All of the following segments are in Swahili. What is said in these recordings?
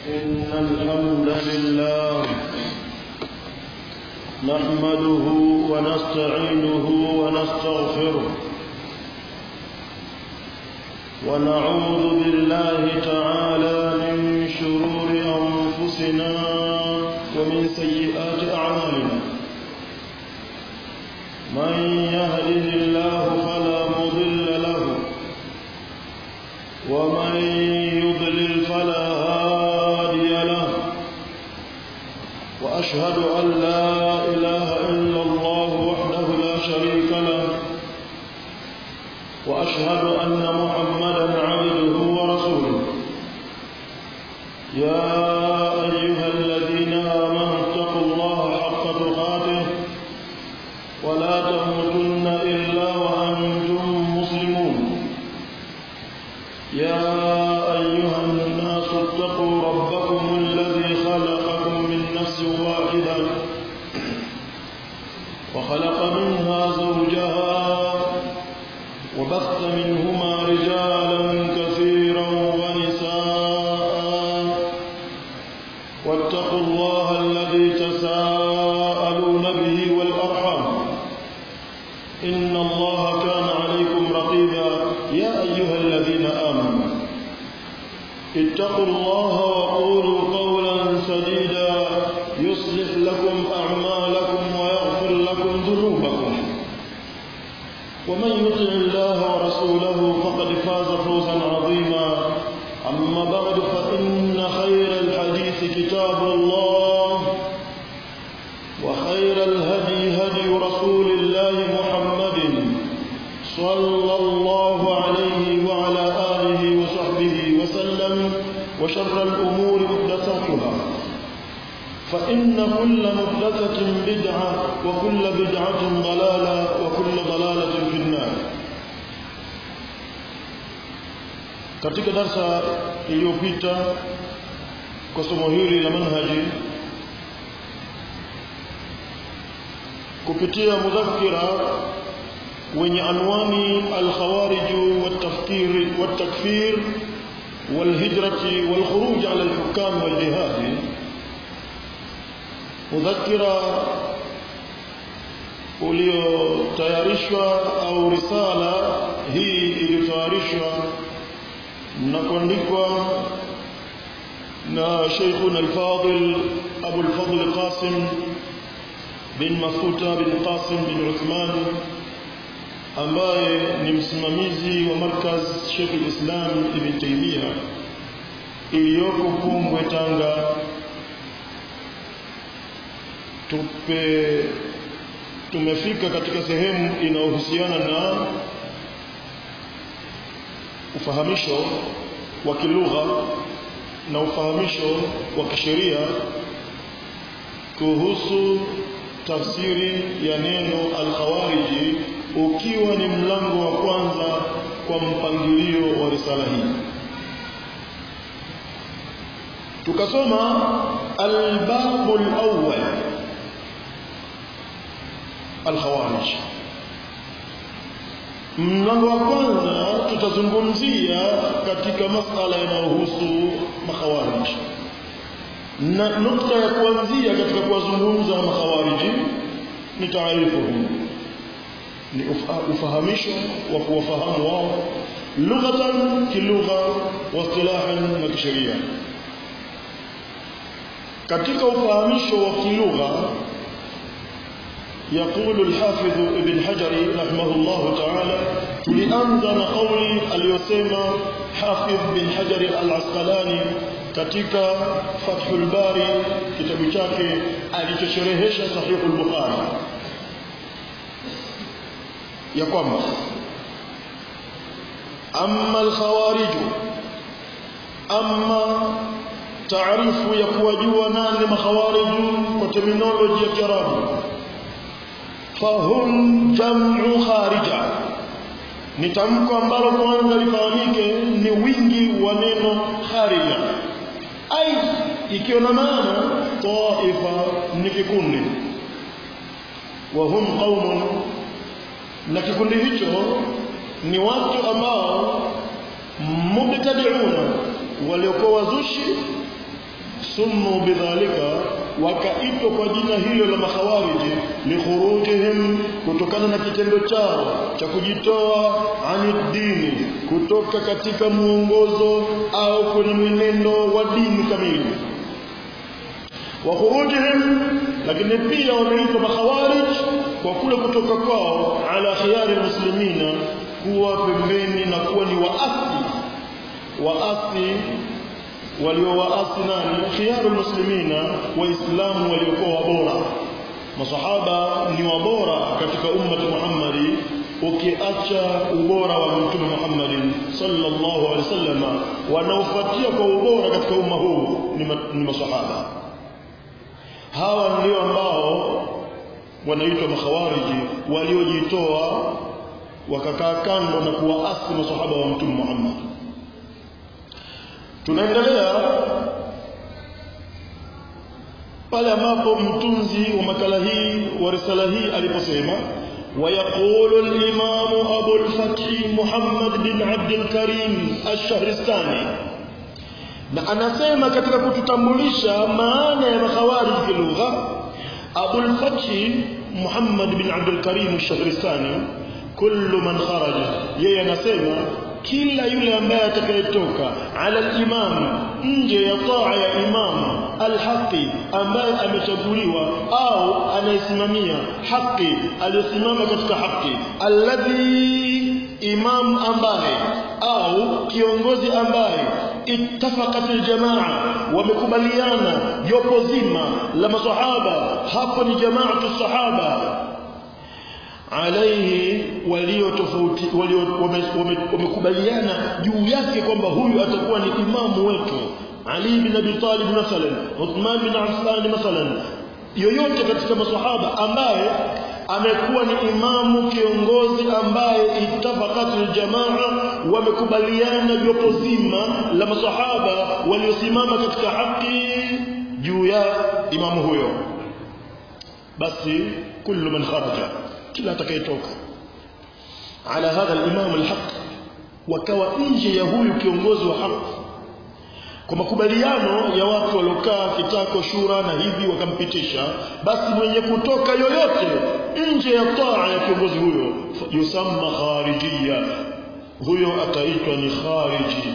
إن الحمد لله نحمده ونستعينه ونستغفره ونعوذ بالله تعالى من شرور أنفسنا ومن سيئات أعمالنا من يهده الله فلا مضل له ومن يضلل فلا هادي له وأشهد أن لا إله إلا الله وحده لا شريك له وأشهد أن محمدا عبده ورسوله يا أيها الذين آمنوا اتقوا الله حق تقاته ولا تموتن إلا وأنتم مسلمون يا أيها الناس اتقوا ربكم الذي خلقكم من نفس واحدة وخلق منها زوجها وبث منهما رجالا كثيرا ونساء واتقوا الله الذي تساءلون به والأرحام إن الله كان عليكم رقيبا يا أيها الذين آمنوا اتقوا الله وقولوا قولا سديدا يصلح لكم أعمالكم ويغفر لكم ذنوبكم ومن يطع الله ورسوله فقد فاز فوزا عظيما أما بعد فإن خير الحديث كتاب الله وخير الهدي هدي رسول الله محمد صلى الله عليه وعلى آله وصحبه وسلم وشر الأمور محدثاتها فإن كل محدثة بدعة وكل بدعة ضلالة وكل ضلالة في النار katika darsa iliyopita kwa somo hili la manhaji kupitia mudhakira wenye anwani alkhawarij والتفكير والتكفير والهجرة والخروج على الحكام والجهاد mudhakira uliotayarishwa au risala hii iliyotayarishwa na kuandikwa na Sheikhuna al-Fadil Abu al-Fadl Qasim bin Mafuta bin Qasim bin Uthman ambaye ni msimamizi wa markaz Sheikh al-Islam Ibn Taymiyyah iliyoko Pumbwe Tanga tupe tumefika katika sehemu inayohusiana na ufahamisho wa kilugha na ufahamisho wa kisheria kuhusu tafsiri ya neno al-khawariji ukiwa ni mlango wa kwanza kwa mpangilio wa risala hii tukasoma al-babu al-awwal al-khawarij mlango wa kwanza tutazungumzia katika masala yanayohusu makhawarij na nukta ya kuanzia katika kuwazungumza makhawariji ni taarifu ni ufahamisho wa kuwafahamu wao lughatan kilugha wa istilahan na kisheria katika ufahamisho wa kilugha يقول الحافظ ابن حجر رحمه الله تعالى لأنزل قولي اليسمى حافظ بن حجر العسقلاني katika Fathul Bari kitabu chake alichosherehesha Sahih al-Bukhari ya kwamba amma al-khawarij amma taarifu ya kuwajua nani makhawarij kwa terminology ya Kiarabu fahum jam'u kharija ni tamko ambalo kwanza lifahamike ni wingi wa neno kharija ai ikiwa na maana taifa ni kikundi wa hum qaumun na kikundi hicho ni watu ambao mubtadi'una waliokuwa wazushi sumu bidhalika wakaitwa kwa jina hilo la makhawariji likhurujihim kutokana na kitendo chao cha kujitoa ani dini kutoka katika muongozo au kwenye mwenendo wa dini kamili wa khurujihim lakini pia wameitwa makhawarij kwa kule kutoka kwao ala khiyari muslimina kuwa pembeni na kuwa ni waasi waasi waliowaasi nani khiyaru muslimina waislamu waliokuwa wabora masahaba ni wabora katika ummati Muhammadi ukiacha ubora wa mtume Muhammad sallallahu alaihi wasallam wanaofuatia kwa ubora katika umma huu ni, ma, ni masahaba hawa ndio ambao wanaitwa makhawariji waliojitoa wakakaa kando na kuwaasi masahaba wa mtume Muhammad tunaendelea pale ambapo mtunzi wa makala hii wa risala hii aliposema ويقول الإمام أبو الفتح محمد بن عبد الكريم الشهرستاني na anasema katika kututambulisha maana ya makhawarij kilugha Abul Fath Muhammad bin Abdul Karim Shahristani kullu man kharaja yeye anasema kila yule ambaye atakayetoka ala al-imam nje ya taa ya imam al-haqi ambaye amechaguliwa au anayesimamia haki aliyosimama katika haki alladhi imam ambaye au kiongozi ambaye ittafaqat aljamaa wamekubaliana jopo zima la masahaba hapo ni jamaatu sahaba alaihi walio tofauti walio wamekubaliana juu yake kwamba huyu atakuwa ni imamu wetu Ali bin Abi Talib mathalan Uthman bin Affan mathalan yoyote katika masahaba ambaye amekuwa ni imamu kiongozi ambaye itafaqatul jamaa wamekubaliana jopo zima la masahaba waliosimama katika haki juu ya imamu huyo basi kullu man kharaja kila atakayetoka ala hadha al-imam al-haq wakawa nje ya huyu kiongozi wa haki kwa makubaliano ya watu waliokaa kitako shura na hivi wakampitisha basi mwenye kutoka yoyote nje ya taa ya kiongozi huyo yusamma kharijia huyo ataitwa ni khariji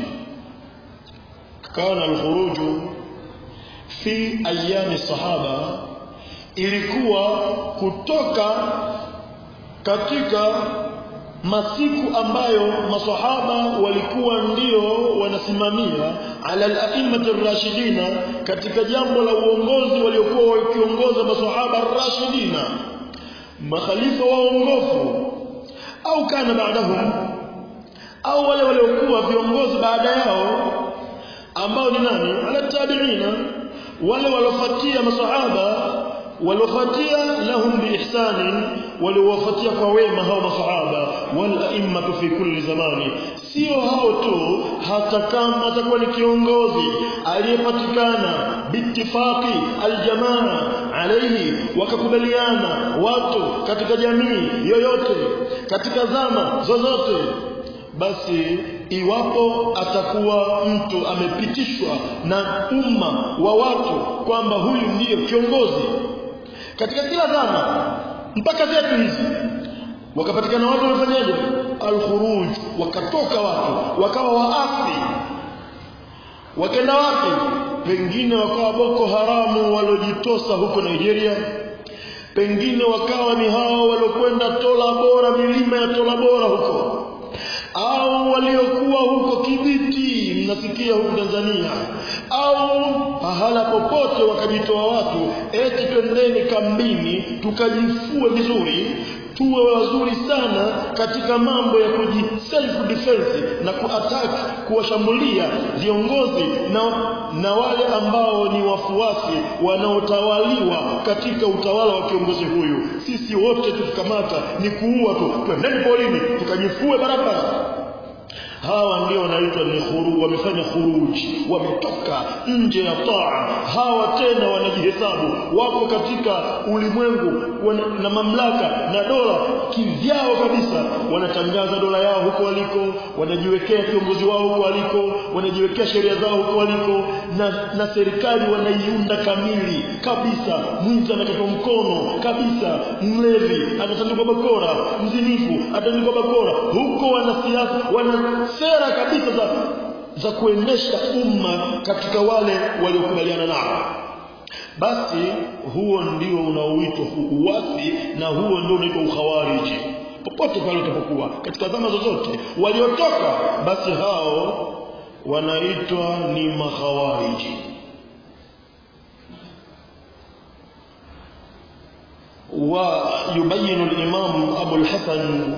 kana alkhuruju fi ayami sahaba ilikuwa kutoka katika masiku ambayo masahaba walikuwa ndio wanasimamia ala al-a'immati rashidina katika jambo la uongozi waliokuwa wakiongoza masahaba rashidina makhalifa waongofu au kana baadahum au wale waliokuwa viongozi baada yao ambao ni nani ala tabi'ina wale waliofuatia masahaba waliofuatia lahum biihsani waliowafuatia kwa wema hao masahaba wal a'immatu fi kulli zamani sio hao tu hata kama atakuwa ni kiongozi aliyepatikana bitifaqi aljamaa alayhi wakakubaliana watu katika jamii yoyote katika zama zozote basi iwapo atakuwa mtu amepitishwa na umma wa watu kwamba huyu ndiyo kiongozi katika kila zama mpaka zetu hizi wakapatikana watu wafanyaje alkhuruj wakatoka watu wakawa waasi wakaenda wapi pengine wakawa boko haramu walojitosa huko Nigeria pengine wakawa ni hao waliokwenda tola bora milima ya tola bora huko au waliokuwa huko Kibiti mnasikia huko Tanzania au pahala popote wakajitoa watu eti twendeni kambini tukajifue vizuri tuwe wazuri sana katika mambo ya kuji self defense na kuattack kuwashambulia viongozi na, na wale ambao ni wafuasi wanaotawaliwa katika utawala wa kiongozi huyu sisi wote tukikamata ni kuua tu twendeni polini tukajifue barabara hawa ndio wanaitwa ni khuru, wamefanya khuruji wametoka nje ya taa hawa tena wanajihesabu wako katika ulimwengu wana, na mamlaka na dola kivyao kabisa wanatangaza dola yao huko waliko wanajiwekea kiongozi wao huko waliko wanajiwekea sheria zao huko waliko na, na serikali wanaiunda kamili kabisa mwizi anakatwa mkono kabisa mlevi anatandikwa bakora mzinifu atandikwa bakora huko wanasiasa wana sera kabisa za za kuendesha umma katika wale waliokubaliana nao basi huo ndio unaoitwa uasi na huo ndio unaitwa ukhawariji popote pale utapokuwa katika zama zozote waliotoka basi hao wanaitwa ni makhawariji ويبين الإمام أبو الحسن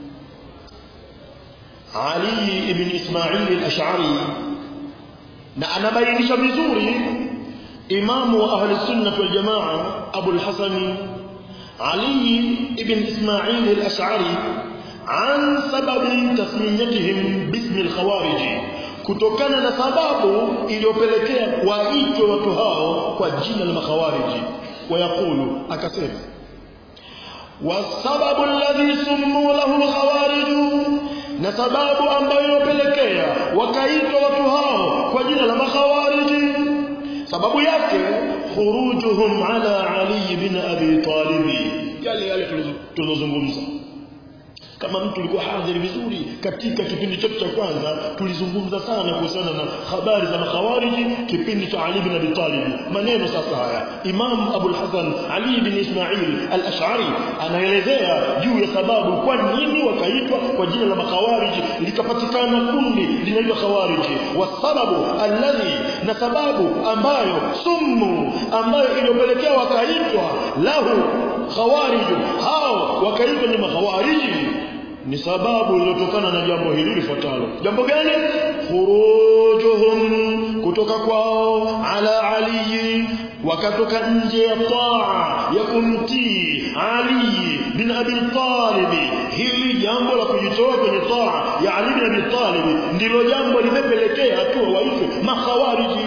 علي بن إسماعيل الأشعري na anabainisha vizuri imamu wa ahli sunna wal jamaa Abu al-Hasan Ali ibn Ismail al-Ash'ari an sababi tasmiyatihim bismi al-khawarij kutokana na sababu iliyopelekea waitwe watu hao kwa jina la makhawariji wayaqulu akasema wasababu alladhi summu lahu al-khawarij na sababu ambayo inopelekea wakaitwa watu hao kwa jina la makhawariji sababu yake khurujuhum ala ali bin abi talib yale yale tulizozungumza kama mtu ulikuwa hadhiri vizuri katika kipindi chetu cha kwanza tulizungumza sana kuhusiana na habari za makhawariji kipindi cha Ali bin Abi Talib maneno sasa haya Imam Abu al-Hasan Ali bin Ismail al-Ash'ari anaelezea juu ya sababu kwa nini wakaitwa kwa jina la makhawariji likapatikana kundi linaitwa khawariji wasababu alladhi na sababu ambayo summu ambayo iliyopelekea wakaitwa lahu khawarij hao wakaitwa ni makhawariji ni sababu iliyotokana na jambo hili lifuatalo jambo gani khurujuhum kutoka kwao ala ali wakatoka nje ya taa ya kumtii ali bin abi talib hili jambo la kujitoa kwenye taa ya ali bin abi talib ndilo jambo limepelekea tu waitwe makhawariji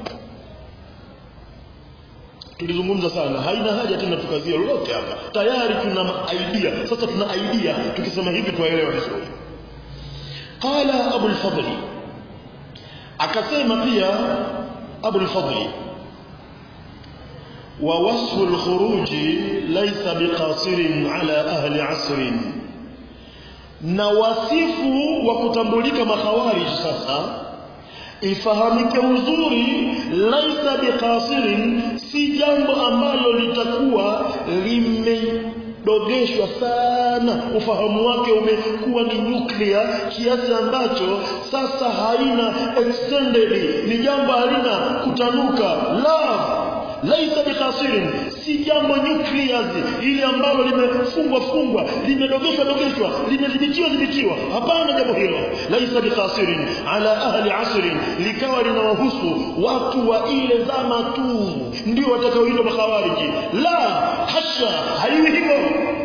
tulizungumza sana haina haja tena tukazie lolote hapa tayari tuna idea sasa tuna idea tukisema hivi tuwaelewa vizuri qala abu al-fadl akasema pia abu al-fadl wa wasfu al-khuruj laysa biqasirin ala ahli asr na wasifu wa kutambulika makhawarij sasa ifahamike uzuri laisa biqasirin si jambo ambalo litakuwa limedogeshwa sana ufahamu wake umekuwa ni nuclear kiasi ambacho sasa haina extended ni jambo halina kutanuka la laisa biqasirin si jambo nuclear ili ambalo limefungwa fungwa limedogeshwa dogeshwa limedhibitiwa dhibitiwa hapana jambo hilo laisa biqasirin ala ahli asrin likawa linawahusu watu wa ile zama tu ndio watakaoitwa makhawariji la hasha haiwi hivyo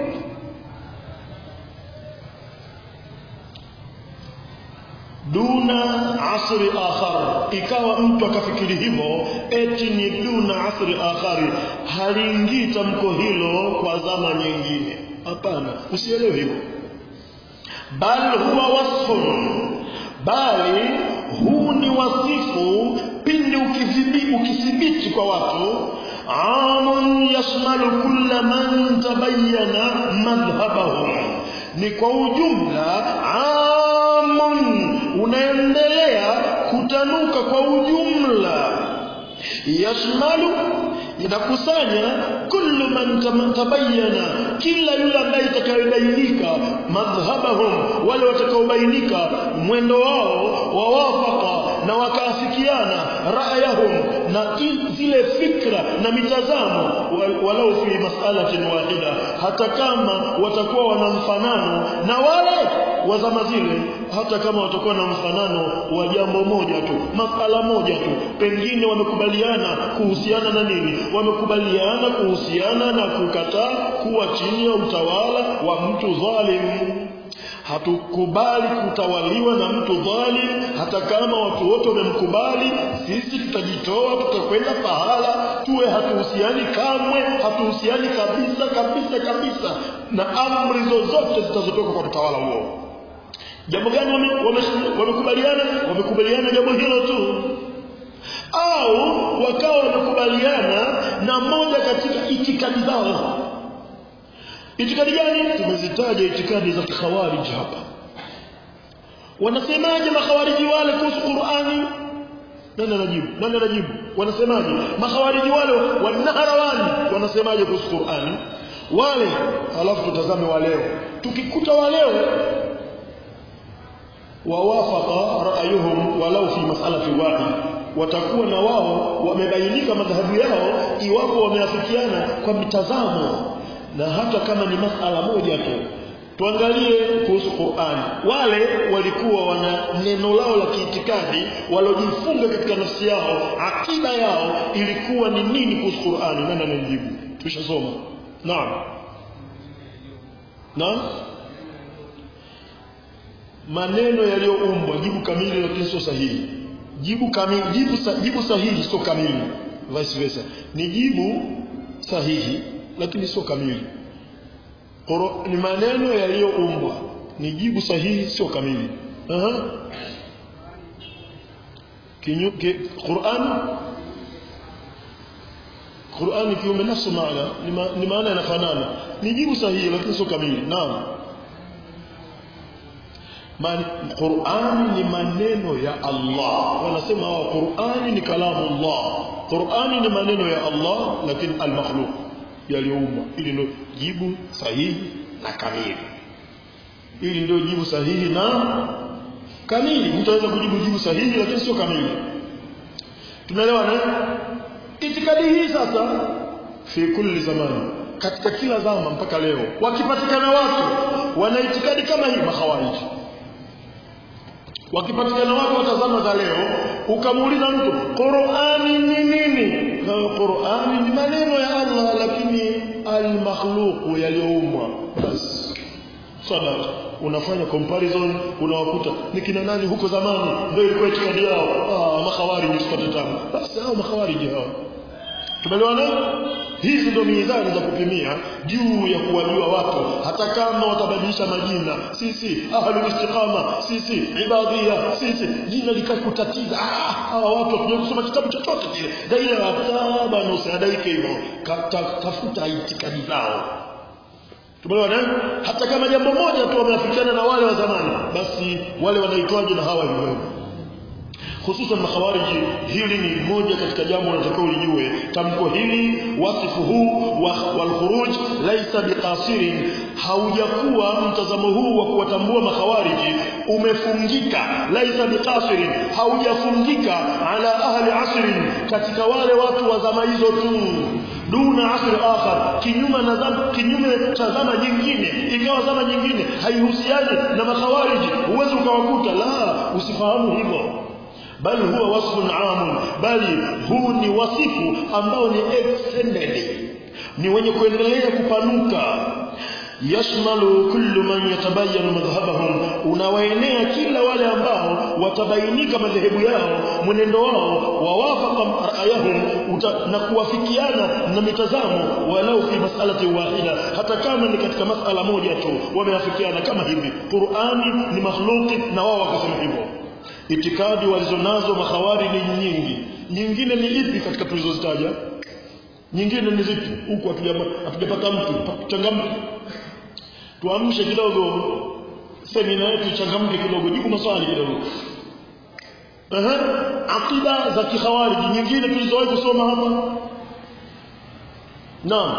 duna asri akhar ikawa mtu akafikiri hivyo eti ni duna asri akhari haliingii tamko hilo kwa zama nyingine hapana usielewe hivyo bal huwa wasfun bali huu ni wasifu pindi ukithibiti ukithibiti kwa watu amun yashmalu kulla man tabayyana madhhabahum ni kwa ujumla amun unaendelea kutanuka kwa ujumla yashmalu inakusanya kullu man tabayyana kila yule ambaye itakayobainika madhhabahum wale watakaobainika mwendo wao wawafaka na wakaafikiana ra'yahum na zile fikra na mitazamo walau fi mas'alatin wahida hata kama watakuwa wana mfanano na wale wa zama zile hata kama watakuwa na mfanano wa jambo moja tu masala moja tu pengine wamekubaliana kuhusiana na nini wamekubaliana kuhusiana na kukataa kuwa chini ya utawala wa mtu dhalim hatukubali kutawaliwa na mtu dhalim hata kama watu wote wamemkubali sisi tutajitoa tutakwenda pahala tuwe hatuhusiani kamwe hatuhusiani kabisa kabisa kabisa na amri zozote zitazotoka kwa mtawala huo jambo gani wamekubaliana wame, wame wamekubaliana jambo hilo tu au wakawa wamekubaliana na moja katika itikadi zao itikadi gani tumezitaja itikadi za khawarij hapa wanasemaje makhawariji wale kuhusu Qur'ani nani anajibu nani anajibu wanasemaje makhawariji wale wanaharawani wanasemaje kuhusu Qur'ani wale alafu tutazame wa leo tukikuta wa leo wawafaqa ra'ayuhum walau fi mas'alati wahid watakuwa na wao wamebainika madhahabu yao iwapo wameafikiana kwa mitazamo na hata kama ni masala moja tu tuangalie kuhusu Qur'an wale walikuwa wana neno lao la kiitikadi walojifunga katika nafsi yao akida yao ilikuwa ni nini kuhusu Qur'an nani anajibu tushasoma naam naam maneno yaliyoumbwa jibu kamili lakini sio sahihi jibu kamili jibu, sa, jibu sahihi sio kamili vice versa ni jibu sahihi lakini sio kamili Koro, ni maneno yaliyoumbwa ni jibu sahihi sio kamili Aha. Kinyu, ki, Qur'an Qur'an kiume nafsu maana ni, ma, ni maana yanafanana ni jibu sahihi lakini sio kamili naam Man, Qur'ani ni maneno ya Allah wanasema wa Qur'ani ni kalamu Allah Qur'ani ni maneno ya Allah lakini al-makhluq yaliyoumbwa ili ndio jibu sahihi na kamili ili ndio jibu sahihi na kamili mtu anaweza kujibu jibu sahihi lakini sio kamili tumeelewana itikadi hii sasa fi kulli zamani katika kila zama mpaka leo wakipatikana watu wana itikadi kama hii makhawariji wakipatikana watu watazama za leo ukamuuliza mtu Qur'ani ni nini na Qur'ani ni maneno ya Allah lakini al-makhluq yaliyoumbwa basi sadaka unafanya comparison unawakuta ni kina nani huko zamani ndio ilikuwa itikadi yao ah makhawariji sipate tamu basi hao makhawariji hao tumeelewana hizi ndio mizani za kupimia juu ya kuwajua watu hata kama watabadilisha majina sisi ahlul istiqama sisi ibadhia sisi jina likakutatiza ah hawa watu wakija kusoma kitabu chochote kile daila ataba na usiadaike hivyo tafuta itikadi zao tumeelewana hata kama jambo moja tu wameafikiana na wale wa zamani basi wale wanaitwaje na hawa hivyo hususan makhawariji hili ni moja katika jambo unatakiwa ulijue tamko hili wasifu huu wal khuruj laisa biqasirin haujakuwa mtazamo huu wa kuwatambua makhawariji umefungika laisa biqasirin haujafungika ala ahli asrin katika wale watu wa zama hizo tu duna asri akhar kinyume na zama kinyume cha zama nyingine ingawa zama nyingine haihusiani na makhawariji uweze ukawakuta la usifahamu hivyo bali huwa wasfun amun bali huu ni wasifu ambao ni extended ni wenye kuendelea kupanuka yashmalu kullu man yatabayanu madhhabahum unawaenea kila wale ambao watabainika madhehebu yao mwenendo wao wawafaqa ra'ayahum na kuwafikiana na mitazamo walau fi mas'alati wahida hata kama ni katika mas'ala moja tu wameafikiana kama hivi Qur'ani ni makhluqi na wao wakasema hivyo itikadi walizonazo mahawari ni nyingi nyingine ni ipi katika tulizozitaja nyingine ni zipi huku hatujapata mtu changamke tuamshe kidogo semina yetu changamke kidogo jibu maswali kidogo Aha, akida za kikhawariji nyingine tulizowahi kusoma hapa naam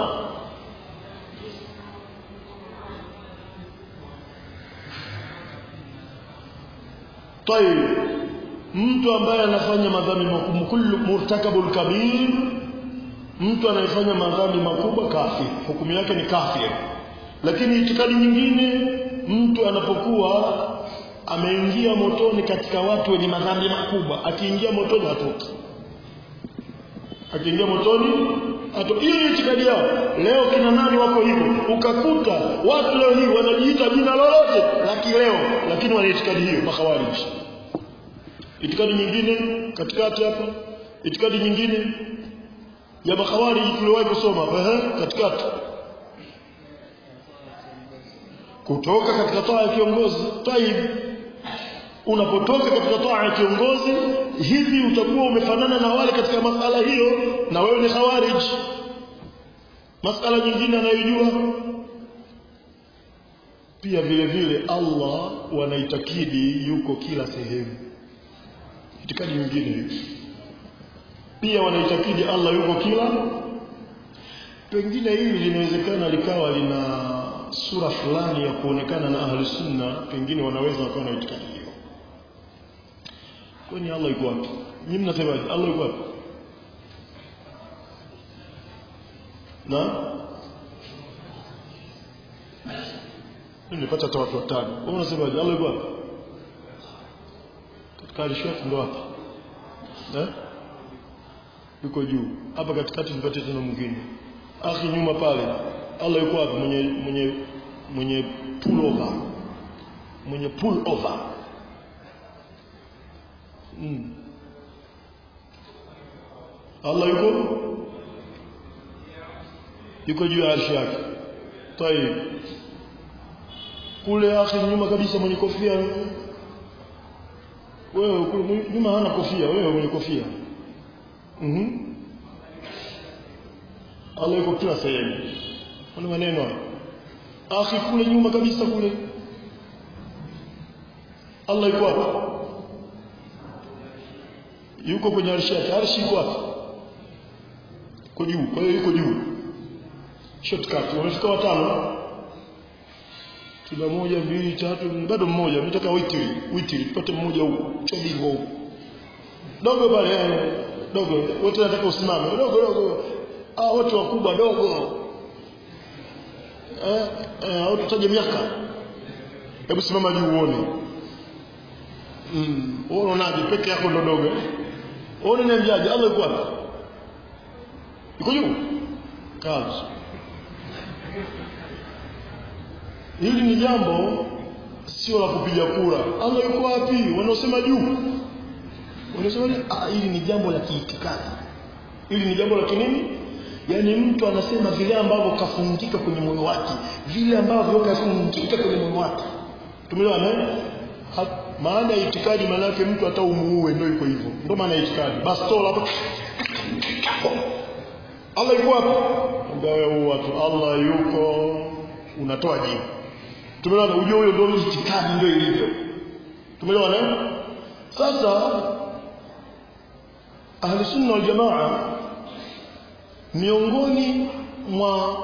طيب mtu ambaye anafanya madhambi makubwa kullu murtakabul kabir mtu anayefanya madhambi makubwa kafir hukumu yake ni kafir lakini itikadi nyingine mtu anapokuwa ameingia motoni katika watu wenye madhambi makubwa akiingia motoni hatoki akiingia motoni Ato, hiyo ni itikadi yao. Leo kina nani wako hivyo? Ukakuta watu leo hii wanajiita jina lolote la kileo, lakini wana itikadi hiyo, makhawarij. Itikadi nyingine katikati hapa, itikadi nyingine ya makhawarij tuliwahi kusoma hapa, ehe, katikati kutoka katika taa ya kiongozi. Taib, unapotoka katika taa ya kiongozi hivi utakuwa umefanana na wale katika masala hiyo na wewe ni khawarij masala nyingine anayojua pia vile vile Allah wanaitakidi yuko kila sehemu itikadi nyingine hiyo pia wanaitakidi Allah yuko kila pengine hili linawezekana likawa lina sura fulani ya kuonekana na ahli sunna pengine wanaweza wakawa na itikadi hiyo kwani Allah yuko wapi nyinyi mnasemaje Allah yuko wapi na nimepata hata watu watano wewe unasemaje Allah yuko wapi katika alishaf ndo hapa eh yuko juu hapa katikati nipate tena mwingine akhi nyuma pale Allah yuko wapi mwenye mwenye mwenye pull over mwenye pull over mm. Allah yuko yuko juu ya arshi yake tayib kule akhi nyuma kabisa mwenye kofia wewe kule nyuma hana kofia wewe mwenye kofia mhm mm Allah yuko kila sehemu kuna maneno akhi kule nyuma kabisa kule Allah yuko wapi yuko kwenye arshi yake arshi yuko wapi kwa juu kwa hiyo yuko juu shortcut wamefika watano tuna moja mbili tatu bado mmoja nataka witri witri tupate mmoja huko chodingo huko dogo pale dogo wote nataka usimame dogo dogo ah wote wakubwa dogo eh eh au tutaje miaka hebu simama juu uone mm wewe unaje peke yako ndo dogo uone niambiaje Allah yuko wapi yuko juu kazi hili ni jambo sio la kupiga kura Allah yuko wapi wanaosema juu wanasema ah hili ni jambo la kiitikadi hili ni jambo la kinini yani mtu anasema vile ambavyo kafungika kwenye moyo wake vile ambavyo kafungika kwenye moyo wake tumeelewana maana ya itikadi maana yake mtu hata umuue ndio iko hivyo ndio maana ya itikadi bastola hapo Allah yuko wapi ndio watu Allah yuko unatoa jibu tumeelewana ujue huyo ndio itikadi ndio ilivyo tumeelewana sasa ahli sunna wal jamaa miongoni mwa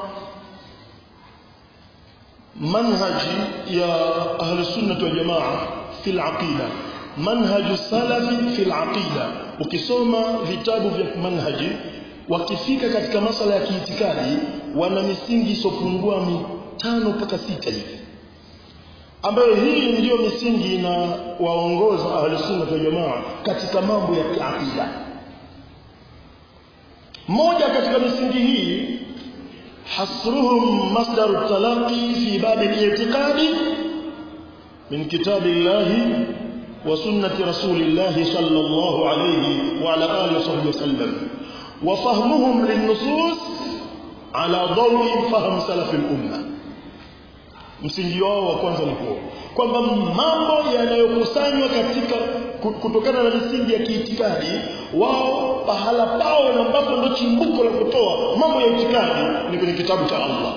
manhaji ya ahli sunna wal jamaa fil aqida manhaju salafi fil aqida ukisoma vitabu vya manhaji wakifika katika masala ya kiitikadi wana misingi isopungua mitano mpaka sita hivi ambayo hii ndiyo misingi na waongoza ahli sunna wal jamaa katika mambo ya kiakida moja katika misingi hii hasruhum masdar talaqi fi bab al-i'tiqadi min kitabillahi wa sunnati rasulillahi sallallahu alayhi wa ala alihi wa sahbihi wasallam wa fahmuhum lin-nusus ala dawi fahm salaf al-umma msingi wao wa kwanza ni huo kwamba mambo yanayokusanywa katika kutokana na misingi ya kiitikadi wao pahala pao na ambapo ndio chimbuko la kutoa mambo ya itikadi ni kwenye kitabu cha Allah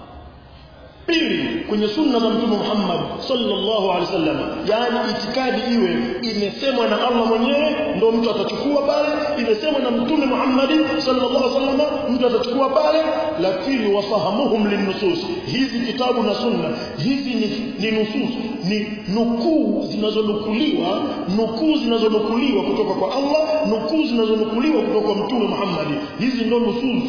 pili kwenye sunna za mtume Muhammad sallallahu alaihi wasallam yani itikadi iwe imesemwa na Allah mwenyewe ndio mtu atachukua pale imesemwa na mtume Muhammad sallallahu alaihi wasallam mtu atachukua pale lakini wafahamuhum linnusus hizi kitabu na sunna hizi ni, ni nusus ni nukuu zinazonukuliwa nukuu zinazonukuliwa kutoka kwa Allah nukuu zinazonukuliwa kutoka kwa mtume Muhammad hizi ndio nusus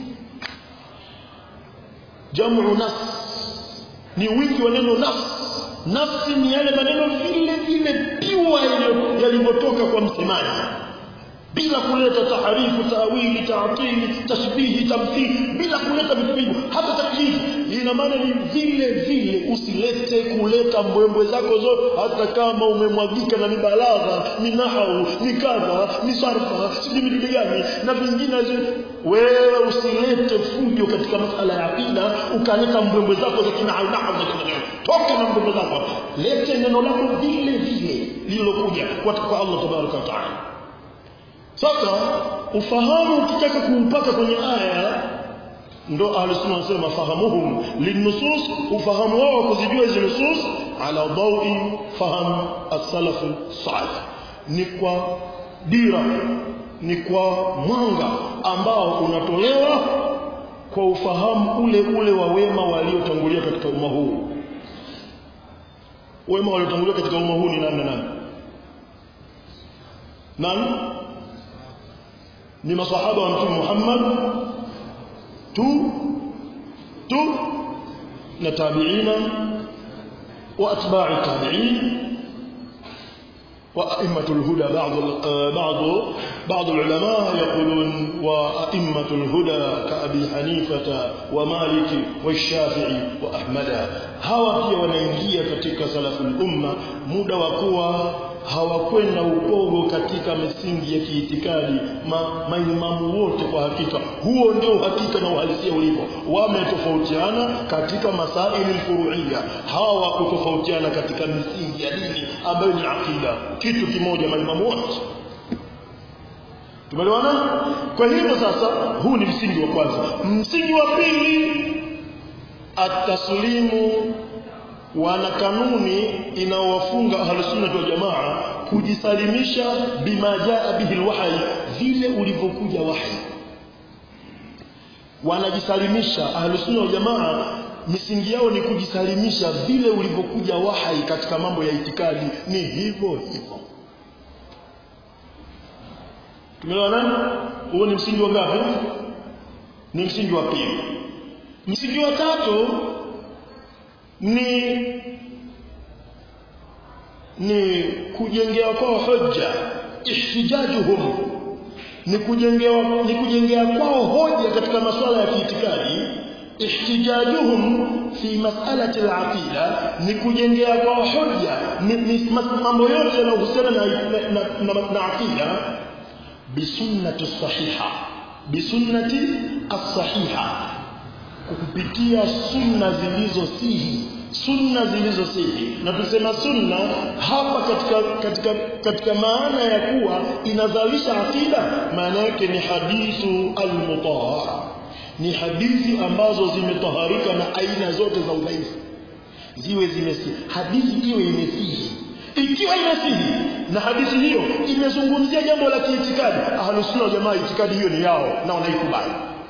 jamu nas ni wingi wa neno nafsi nafsi ni yale maneno vile vile piwa yalivyotoka kwa msemaji bila kuleta taharifu tawili taatili tashbihi tamthili bila kuleta vitu hivyo hata taklifu ina maana ni vile vile usilete kuleta mbwembwe zako zote hata kama umemwagika na ni balagha ni nahau ni kadha ni sarfa sijui vitu gani na vingine wewe usilete fujo katika masala ya aqida ukaleta mbwembwe zako za kinahau nahau za kinahau toka na mbwembwe zako lete neno lako vile vile lililokuja kwa Allah tabaraka wa taala sasa ufahamu ukitaka kuupata kwenye aya ndo ahlusunna wanasema fahamuhum linnusus ufahamu wao kuzijua hizi nusus ala dawi faham as-salaf salih ni kwa dira ni kwa mwanga ambao unatolewa kwa ufahamu ule ule wa wema waliotangulia katika umma huu wema waliotangulia katika umma huu ni nani na nani nani ni masahaba wa mtume Muhammad tu tu na tabi'ina wa atba'i tabi'in وأئمة الهدى بعض بعض بعض العلماء يقولون وأئمة الهدى كأبي حنيفة ومالك والشافعي وأحمد هوا pia wanaingia katika salaful umma muda wa kuwa hawakwenda upogo katika misingi ya kiitikadi ma, maimamu wote kwa hakika huo ndio uhakika na uhalisia ulipo wametofautiana katika masaili furuia hawa wakutofautiana katika misingi ya dini ambayo ni akida kitu kimoja maimamu wote tumeelewana kwa hivyo sasa huu ni msingi wa kwanza msingi wa pili ataslimu wana kanuni inaowafunga ahlusunna wal jamaa kujisalimisha bima jaa bihi alwahy vile ulivyokuja wahi wanajisalimisha ahlusunna wal jamaa misingi yao ni kujisalimisha vile ulivyokuja wahi katika mambo ya itikadi ni hivyo hivyo tumeelewana huo ni msingi wa ngapi ni msingi wa pili msingi wa tatu ni ni kujengea kwao hoja ihtijajuhum ni kujengewa ni kujengea kwao hoja katika masuala ya kiitikadi ihtijajuhum fi mas'alati al-aqida ni kujengea kwao hoja ni, ni mambo yote yanayohusiana na, na, na, na, na aqida bisunnati sahiha bisunnati as-sahiha kupitia sunna zilizosihi sunna zilizosihi na tusema sunna hapa katika katika katika maana ya kuwa inazalisha akida maana yake ni hadithu almutahhara ni hadithi ambazo zimetaharika na aina zote za udhaifu ziwe zimesihi hadithi iwe imesihi ikiwa imesihi na hadithi hiyo imezungumzia jambo la kiitikadi ahlusunna jamaa itikadi hiyo ni yao na wanaikubali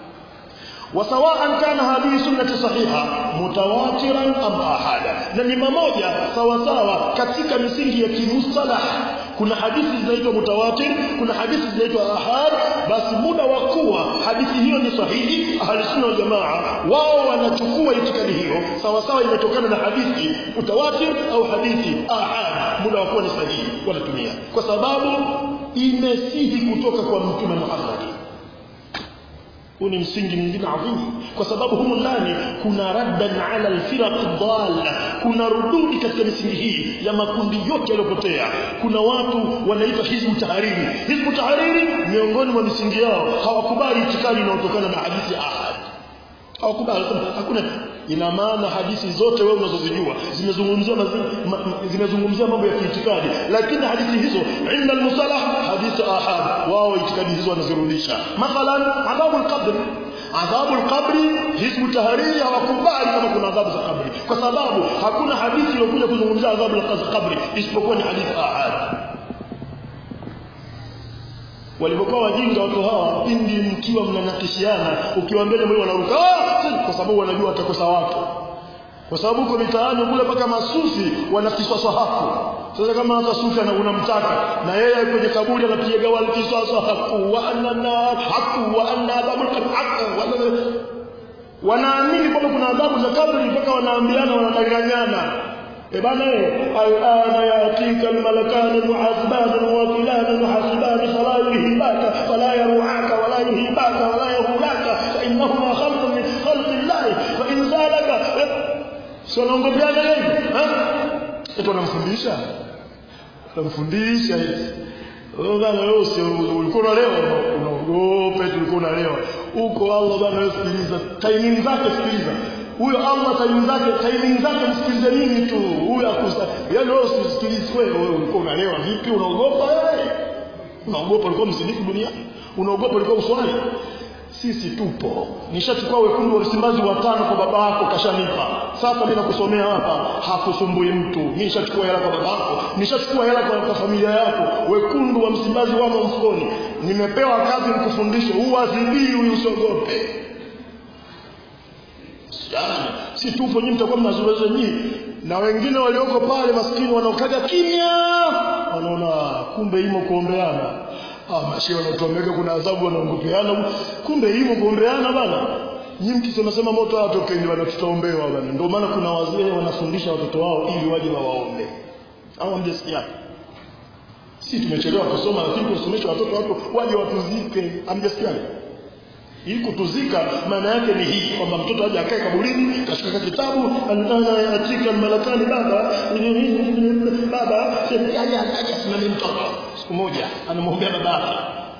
وسواء كان هذه سنة صحيحة متواترا أم أحادا na ni mamoja sawa sawa katika misingi ya kimustalah kuna hadithi zinaitwa mutawatir kuna hadithi zinaitwa ahad basi muda wa kuwa hadithi hiyo ni sahihi ahli sunna wal jamaa wao wanachukua itikadi hiyo sawa sawa imetokana na hadithi mutawatir au hadithi ahad muda wa kuwa ni sahihi wanatumia kwa sababu imesihi kutoka kwa mtume Muhammad huu ni msingi mwingine adhimu kwa sababu humu ndani kuna raddan ala alfiraq dhalla kuna rududi katika misingi hii ya makundi yote yaliyopotea kuna watu wanaitwa hizbu tahariri hizbu tahariri miongoni mwa misingi yao hawakubali itikadi inayotokana na hadithi ya ahad hawakubali hakuna ina maana hadithi zote wewe unazozijua zimezungumzia zimezungumzia mambo ya kiitikadi lakini hadithi hizo inda almusalah hadithi ahad wao itikadi hizo wanazirudisha mathalan adhabu alqabr adhabu alqabri hizbu tahariri hawakubali kama kuna adhabu za kabri kwa sababu hakuna hadithi iliyokuja kuzungumzia adhabu alqabri isipokuwa ni hadithi ahad walipokuwa wajinga watu hawa pindi mkiwa mnanakishiana ukiwa mbele mwili wanaruka kwa sababu wanajua watakosa watu kwa sababu huko mitaani kule mpaka masufi wanakiswa sahafu sasa kama hata sufi unamtaka na yeye kwenye kaburi anapiga wal kisasa haku wa anna haku wa anna adhabul haku wanaamini kwamba kuna adhabu za kaburi mpaka wanaambiana wanadanganyana e bana alana yatika almalakani muhasiban wakilan muhasiban salahihi baka si wanaongopeana hivi eh eti wanamfundisha wanamfundisha hivi wewe bana wewe usi ulikuwa unalewa unaogopa eti ulikuwa unalewa huko Allah bana wewe sikiliza timing zake sikiliza huyo Allah timing zake timing zake msikilize nini tu huyo akusa yaani wewe usisikilize wewe wewe ulikuwa unalewa vipi unaogopa wewe unaogopa ulikuwa mzinifu duniani unaogopa ulikuwa uswali sisi tupo nishachukua wekundu wa Msimbazi watano kwa baba yako kashanipa sasa mimi nakusomea hapa hakusumbui mtu mimi nishachukua hela kwa baba yako nishachukua hela kwa, kwa familia yako wekundu wa Msimbazi wamo mfukoni nimepewa kazi nikufundishe uadhibii huyu usiogope Yaani, si tupo nyinyi mtakuwa mnazungumza nyinyi na wengine walioko pale maskini wanaokaga kimya wanaona kumbe imo kuombeana ah mashia wanatuambia kuna adhabu wanaongopeana kumbe imo kuombeana bana nyinyi mkisema sema moto atokeni bana tutaombewa bana ndio maana kuna wazee wanafundisha watoto wao ili waje wawaombe au mjasikia si tumechelewa kusoma lakini tusomeshe watoto wako waje watuzike amjasikia hii kutuzika maana yake ni hii kwamba mtoto aje akae kaburini kashika kitabu anataka atika malakani baba baba aje aje asimame mtoto siku moja anamwombea babake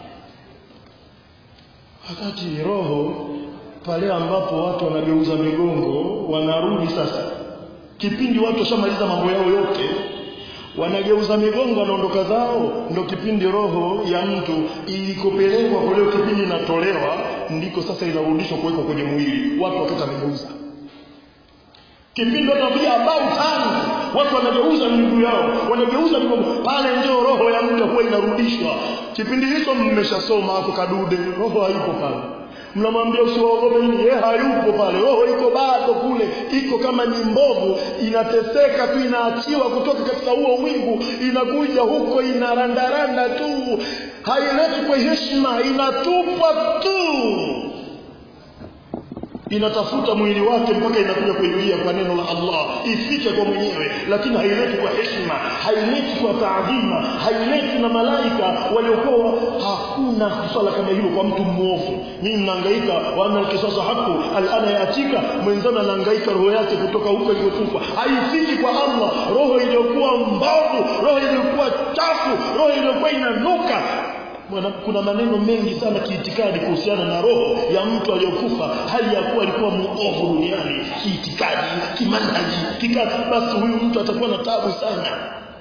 wakati roho pale ambapo watu wanageuza migongo wanarudi sasa kipindi watu washamaliza mambo yao yote wanageuza migongo wanaondoka zao ndo kipindi roho ya mtu ilikopelekwa kwa leo kipindi inatolewa ndiko sasa inarudishwa kuwekwa kwenye mwili watu wakati wamegeuza kipindi watu pia about time watu wanageuza miguu yao wanageuza migongo pale ndio roho ya mtu huwa inarudishwa kipindi hicho mmeshasoma hapo kadude roho haipo pale mnamwambia usiwaogope nini yeye hayupo pale roho iko bado kule iko kama ni mbovu inateseka tu inaachiwa kutoka katika huo wingu inakuja huko inarandaranda tu haileti kwa heshima inatupwa tu inatafuta mwili wake mpaka inakuja kuingia kwa neno la Allah ifike kwa mwenyewe lakini haileti kwa heshima haileti kwa taadhima haileti na malaika waliokuwa hakuna swala kama hilo kwa mtu mwovu mimi mnahangaika wana kisasa haku alana yatika mwenzana anahangaika roho yake kutoka huko iliyokufa haifiki kwa Allah roho iliyokuwa mbovu roho iliyokuwa chafu roho iliyokuwa inanuka Mwana, kuna maneno mengi sana kiitikadi kuhusiana na roho ya mtu aliyokufa hali ya kuwa alikuwa muovu duniani kiitikadi kimanhaji kikazi basi huyu mtu atakuwa na tabu sana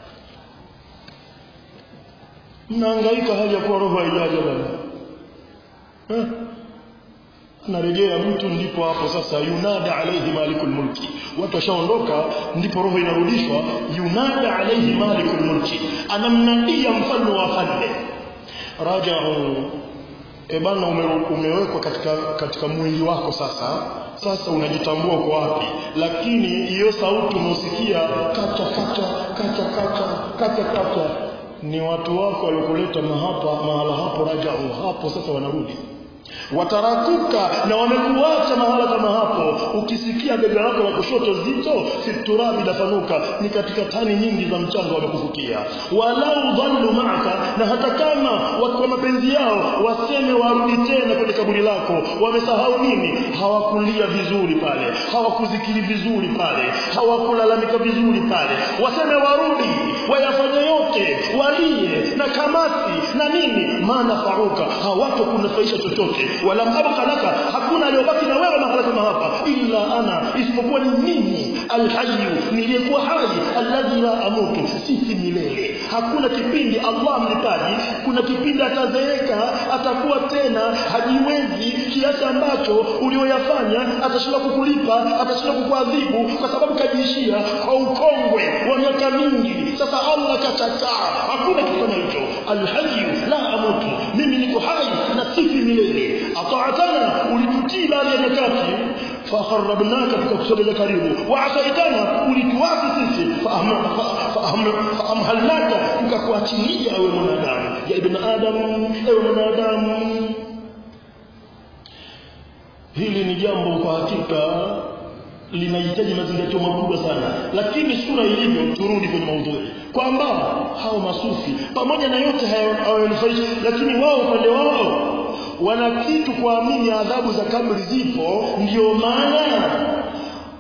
mnahangaika hali ya kuwa roho haijaja bwana eh? anarejea mtu ndipo hapo sasa yunada alaihi malikul mulki watu washaondoka ndipo roho inarudishwa yunada alaihi malikul mulki anamnadia mfalme wa falme rajau e bana ume, umewekwa katika katika mwili wako sasa sasa unajitambua kwa wapi lakini hiyo sauti unaosikia kata kata kata kata kata kata ni watu wako waliokuleta mahapa mahala hapo rajau hapo sasa wanarudi watarakuka na wamekuacha mahala kama hapo ukisikia bega lako la kushoto zito fiturabi dafanuka ni katika tani nyingi za mchanga wamekufukia walau dhallu maaka na hata kama kwa mapenzi yao waseme warudi tena kwenye kaburi lako wamesahau nini hawakulia vizuri pale hawakuzikiri vizuri pale hawakulalamika vizuri pale waseme warudi wayafanye yote walie na kamati na nini maana faruka hawatokunufaisha chochote wala abqa laka hakuna aliyobaki na wewe mahala kama hapa illa ana isipokuwa ni mimi alhayyu niliyekuwa hai alladhi la amutu sisi milele hakuna kipindi Allah mlipaji kuna kipindi atazeeka atakuwa tena hajiwezi kiasi ambacho ulioyafanya atashindwa kukulipa atashindwa kukuadhibu kwa sababu kajiishia kwa ukongwe wa miaka mingi sasa Allah kachakaa hakuna kitu kama hicho alhayyu la amutu mimi niko hai na sifi milele ataatana ulitutii baada ya nyakati fakharabnaka tukakusogeza karibu waasaitana ulituasi sisi faamhalnaka tukakuachilia ewe mwanadamu ya ibn adam ewe mwanadamu hili ni jambo kwa hakika linahitaji mazingatio makubwa sana lakini sura ilivyo turudi kwenye maudhui kwamba hao masufi pamoja na yote hayawanufaishi lakini wao upande wao wana kitu kuamini adhabu za kabri zipo ndio maana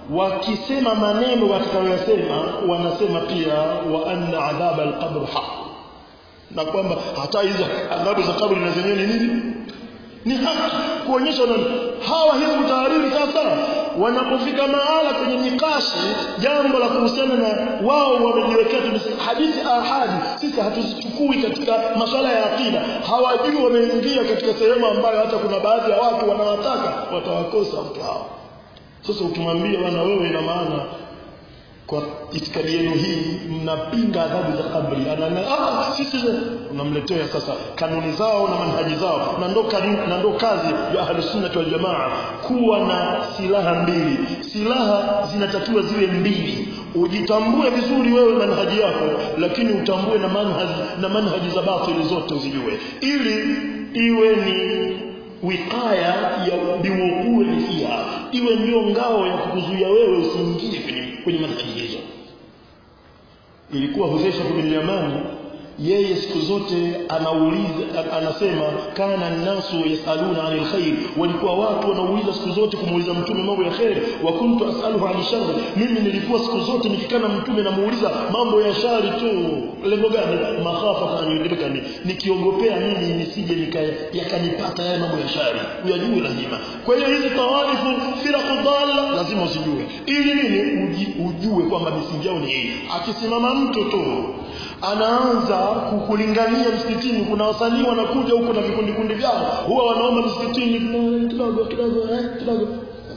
wakisema maneno watakayoyasema wanasema pia wa anna adhaba alqabr haq na kwamba hata hizo adhabu za kabri na zenyewe ni nini ni haki kuonyesha na hawa hizi tahariri sasa wanapofika mahala kwenye mikashi jambo la kuhusiana na wao wamejiwekea hadithi ahadi sisi hatuzichukui katika masuala ya akida hawajui wameingia katika sehemu ambayo hata kuna baadhi ya watu wanawataka watawakosa watu hao sasa ukimwambia bwana wewe ina maana kwa itikadi yenu hii mnapinga adhabu za kabri anana ah sisi unamletea sasa kanuni zao na manhaji zao na ndo na ndo kazi ya ahlus sunnah wal jamaa kuwa na silaha mbili silaha zinatakiwa ziwe mbili ujitambue vizuri wewe manhaji yako lakini utambue na manhaji na manhaji za batili zote uzijue ili iwe ni wikaya ya biwuqui fiha iwe ndio ngao ya kukuzuia wewe usiingie kwenye kwenye manhaji hizo ilikuwa Hudhaifa bin Yamani yeye siku zote anauliza anasema kana nasu yasaluna anil khair walikuwa watu wanauliza siku zote kumuuliza mtume mambo ya khair wa kuntu asaluhu anil shar mimi nilikuwa siku zote nikikana mtume namuuliza mambo ya shari tu lengo gani makhafa kanidrika ni nikiongopea mimi nisije nikaya yakanipata yale mambo ya shari uyajue lazima kwa hiyo hizi tawarifu firaqu dhalla lazima usijue ili nini uji, ujue kwamba misingi yao ni hii akisimama mtu tu anaanza kukulingania msikitini kuna wasanii wanakuja huko na vikundi kundi vyao huwa wanaomba msikitini kidogo kidogo eh kidogo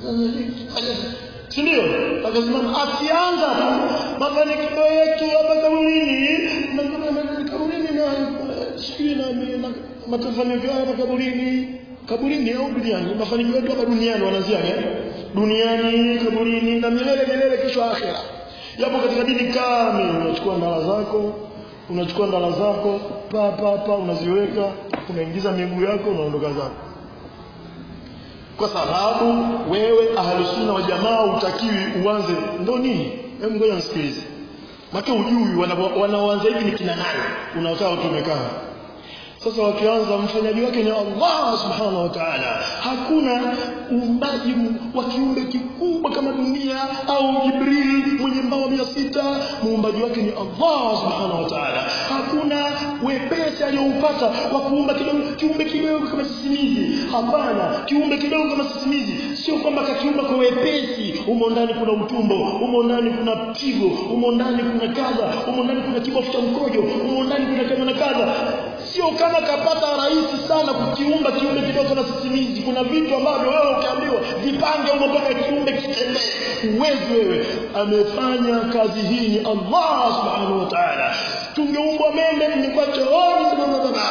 si ndio akasimama akianza tu mafanikio yetu hapa kaburini kaburini na sijui na mafanikio hapa kaburini kaburini au duniani mafanikio yetu hapa duniani wanaanzia duniani kaburini na milele milele kesho akhera yapo katika dini kamili unachukua ndala zako unachukua ndala zako pa pa pa unaziweka unaingiza miguu yako unaondoka zako kwa sababu wewe ahlusunna wa jamaa utakiwi uanze ndo nini hebu ngoja nisikilize maka ujui wanaoanza hivi ni kina nani unakaa tu umekaa sasa wakianza mfanyaji wake ni Allah subhanahu wa ta'ala hakuna uumbaji wa kiumbe kikubwa kama dunia au Jibril mwenye mbawa mia sita muumbaji wake ni Allah subhanahu wa ta'ala hakuna wepesi aliyoupata wa kuumba kidogo kiumbe kidogo kama sisimizi hapana kiumbe kidogo kama sisimizi sio kwamba kakiumba kwa wepesi umo ndani kuna utumbo umo ndani kuna pigo umo ndani kuna kadha umo ndani kuna kibofu cha mkojo umo ndani kuna kadha na kadha sio kama kapata rahisi sana kukiumba kiumbe kidogo na sisimizi kuna vitu ambavyo wewe ukiambiwa vipange huko mpaka kiumbe kitembee uwezi wewe amefanya kazi hii ni Allah subhanahu wa ta'ala tungeumbwa mende ningekuwa chooni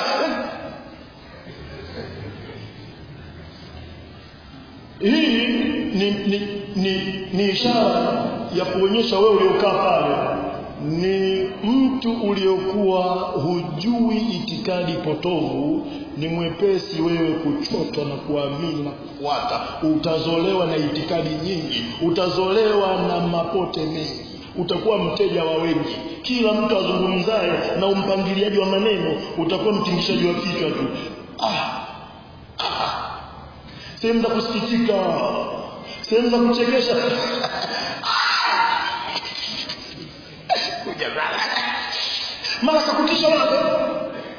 hii ni, ni, ni, ni ishara ya kuonyesha wewe uliokaa pale ni mtu uliokuwa hujui itikadi potovu ni mwepesi wewe kuchotwa na kuamini na kufuata utazolewa na itikadi nyingi utazolewa na mapote mengi utakuwa mteja wa wengi kila mtu azungumzaye na umpangiliaji wa maneno utakuwa mtingishaji wa kichwa tu ah, ah. sehemu za kusikitika sehemu za kuchekesha mara kakutisha mara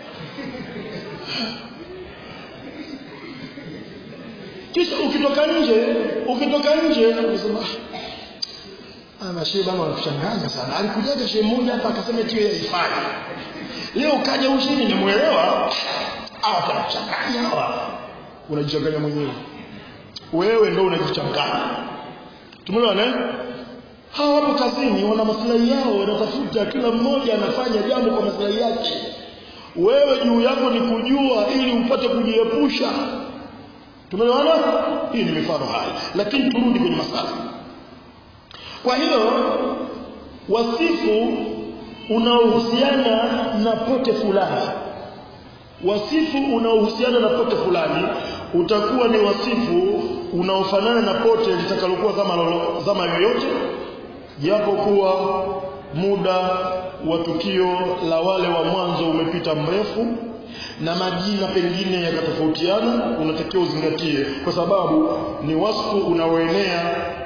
kisha ukitoka nje ukitoka nje unasema ah shehe bana wanakuchanganya sana alikujaga shehe mmoja hapa akasema eti yeye haifai leo kaja huyu shehe nimemuelewa hawa wanakuchanganya hawa unajichanganya mwenyewe wewe ndio unajichanganya tumeelewana eh hawa wapo kazini wana maslahi yao wanatafuta kila mmoja anafanya jambo kwa maslahi yake wewe juu yako ni kujua ili upate kujiepusha tumeelewana hii ni mifano hai lakini turudi kwenye masala kwa hiyo wasifu unaohusiana na pote fulani wasifu unaohusiana na pote fulani utakuwa ni wasifu unaofanana na pote litakalokuwa zama, lolo, zama yoyote japo kuwa muda wa tukio la wale wa mwanzo umepita mrefu na majina pengine yakatofautiana unatakiwa uzingatie kwa sababu ni wasfu unaoenea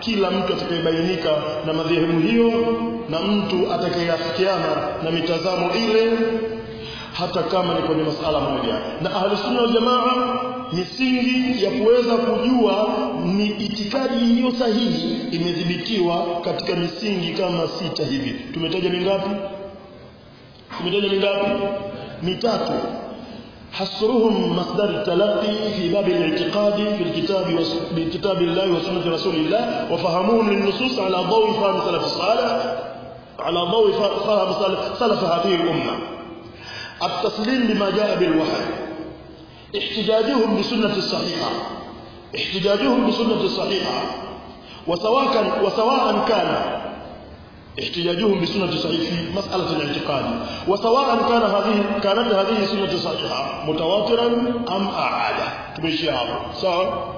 kila mtu atakayebainika na madhehebu hiyo na mtu atakayeafikiana na mitazamo ile hata kama ni kwenye masala moja na ahli sunna wal jamaa misingi ya kuweza kujua ni itikadi iliyo sahihi imedhibitiwa katika misingi kama sita hivi tumetaja mingapi tumetaja mingapi mitatu حصرهم مصدر التلقي في باب الاعتقاد في الكتاب وس... بكتاب الله وسنة رسول الله وفهمهم للنصوص على ضوء فهم سلف الصالح على ضوء فهم سلف هذه الأمة التسليم بما جاء بالوحي احتجاجهم بسنة الصحيحة احتجاجهم بسنة الصحيحة وسواء كان وسواء كان احتجاجهم بسنة صحيح في مسألة الاعتقاد وسواء كان هذه كانت هذه سنة صحيحة متواترا أم أعادة تمشي هذا sawa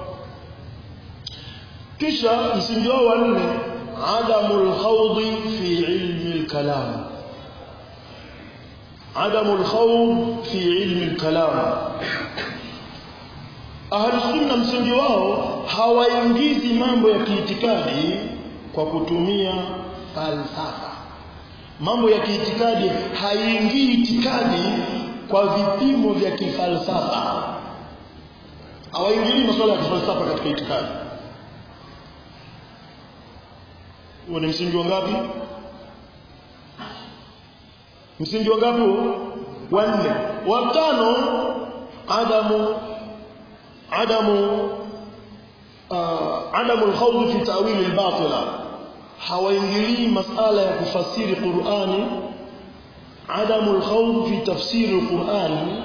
kisha msingi wao wa nne adamu lkhawdi fi ilmi lkalam adamu lkhawd fi ilmi lkalam ahlusunna msingi wao hawaingizi mambo ya kiitikadi kwa kutumia falsafa mambo ya kiitikadi haiingii itikadi kwa vipimo vya kifalsafa hawaingilii masuala ya kifalsafa katika itikadi huo ni msingi wa ngapi msingi wa ngapi wa nne wa tano adamu adamu uh, adamu alkhawd fi ta'wil albatila hawaingilii masala ya kufasiri Qur'ani adamu alkhawd fi tafsir alqur'ani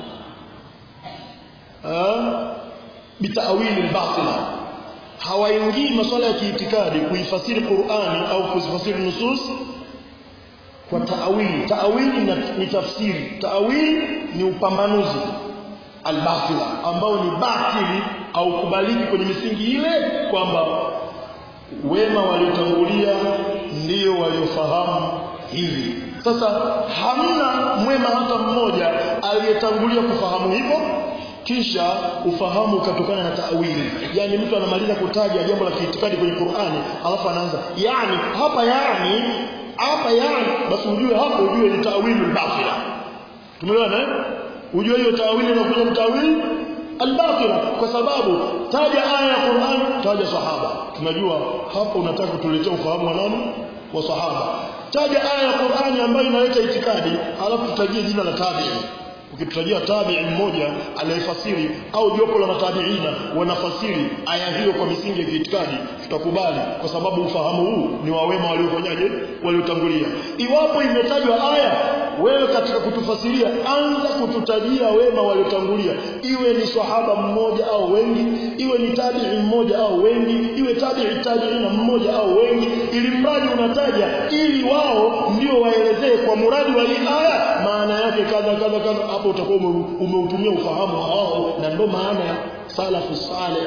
bitawil albatila hawaingii maswala ya kiitikadi kuifasiri Qur'ani au kuzifasiri nusus kwa taawili taawili ni tafsiri taawili ni upambanuzi albatila ambao ni batili au kubaliki kwenye misingi ile kwamba wema waliotangulia ndio waliofahamu hivi sasa hamna mwema hata mmoja aliyetangulia kufahamu hivyo kisha ufahamu ukatokana na taawili yani mtu anamaliza kutaja jambo la kiitikadi kwenye Qur'ani alafu anaanza yani hapa yani hapa yani basi ujue hapo ujue ni taawili al-batila tumeelewana eh ujue hiyo taawili inakuja ni taawili al-batila kwa sababu taja aya ya Qur'an taja sahaba tunajua hapo unataka kutuletea ufahamu wa nani wa sahaba taja aya ya Qur'ani ambayo inaleta itikadi alafu tutajie jina la tabi'i ukitutajia tabi'i mmoja anayefasiri au jopo la matabiina wanafasiri aya hiyo kwa misingi ya kiitikadi tutakubali kwa sababu ufahamu huu ni wa wema waliofanyaje waliotangulia iwapo imetajwa aya wewe katika kutufasiria anza kututajia wema waliotangulia iwe ni sahaba mmoja au wengi iwe ni tabi'i mmoja au wengi iwe tabi'i tabi'ina mmoja au wengi ili mradi unataja ili wao ndio waelezee kwa muradi wa hii aya maana yake kadha kadha kadha hapo utakuwa umeutumia ufahamu wao na ndio maana ya salafu saleh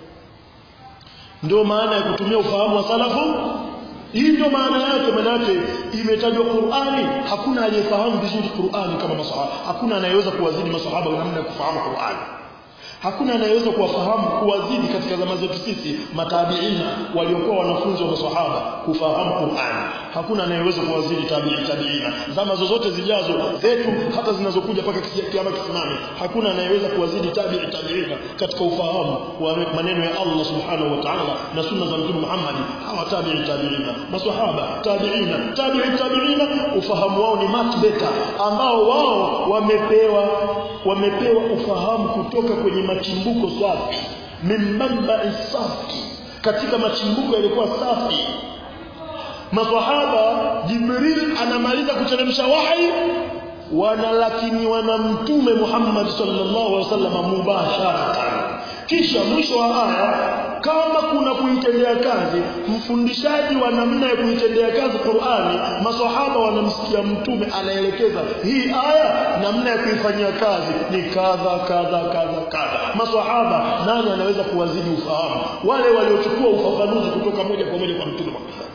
ndio maana ya kutumia ufahamu wa salafu hii ndio maana yake manake imetajwa Qur'ani hakuna aliyefahamu vizuri Qur'ani kama masahaba hakuna anayeweza kuwazidi masahaba namna ya kufahamu Qur'ani hakuna anayeweza kuwafahamu kuwazidi katika zama zetu sisi matabiina waliokuwa wanafunzi wa maswahaba kufahamu Qur'an hakuna anayeweza kuwazidi tabi'i tabiina zama zozote zijazo zetu hata zinazokuja mpaka kiama kisimame hakuna anayeweza kuwazidi tabi'i tabiina katika ufahamu wa maneno ya Allah subhanahu wa ta'ala na sunna za Mtume Muhammad hawa tabi'i tabiina maswahaba tabiina tabi'i tabiina ufahamu wao ni much better ambao wao wamepewa wamepewa ufahamu kutoka kwenye machimbuko safi mimbamba safi katika machimbuko yalikuwa safi maswahaba jibril anamaliza kuteremsha wahi wana lakini wana mtume Muhammad sallallahu alaihi wasallam mubasharatan kisha mwisho wa aya kama kuna kuitendea kazi mfundishaji wa namna ya kuitendea kazi Qur'ani maswahaba wanamsikia mtume anaelekeza hii aya namna ya kuifanyia kazi ni kadha kadha kadha kadha maswahaba nani anaweza kuwazidi ufahamu wale waliochukua ufafanuzi kutoka moja kwa moja kwa mtume Muhammad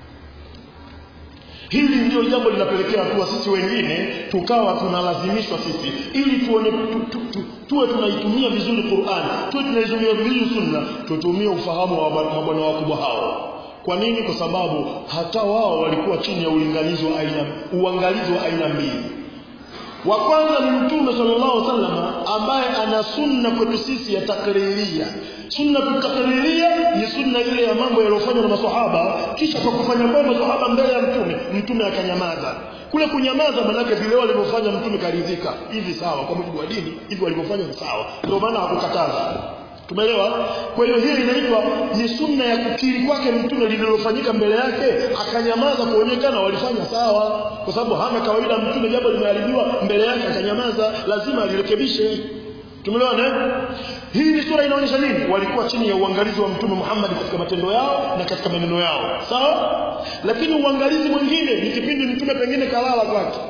Hili ndio jambo linapelekea kuwa sisi wengine tukawa tunalazimishwa sisi ili tuone tu, tu, tu, tuwe tunaitumia vizuri Qur'an, tuwe tunaitumia vizuri Sunna, tutumie ufahamu wa mabwana wakubwa hao. kwa nini kwa sababu hata wao walikuwa chini ya ulinganizi wa aina uangalizi wa aina mbili wa kwanza ni mtume sallallahu alaihi wasallam ambaye ana sunna kwetu sisi ya takriria sunna takriria ni sunna ile ya mambo yaliyofanywa na maswahaba kisha kwa kufanya kwa maswahaba mbele ya mtume mtume akanyamaza kule kunyamaza manake vile walivyofanya mtume karidhika hivi sawa kwa mujibu wa dini hivi walivyofanya ni sawa ndio maana hakukataza tumeelewa kwa hiyo hii inaitwa ni sunna ya kukiri kwake mtume lililofanyika mbele yake akanyamaza kuonekana walifanya sawa kwa sababu hana kawaida mtume jambo limeharibiwa mbele yake akanyamaza lazima alirekebishe tumeelewana hii ni sura inaonyesha nini walikuwa chini ya uangalizi wa mtume Muhammad katika matendo yao na katika maneno yao sawa lakini uangalizi mwingine ni kipindi mtume pengine kalala kwake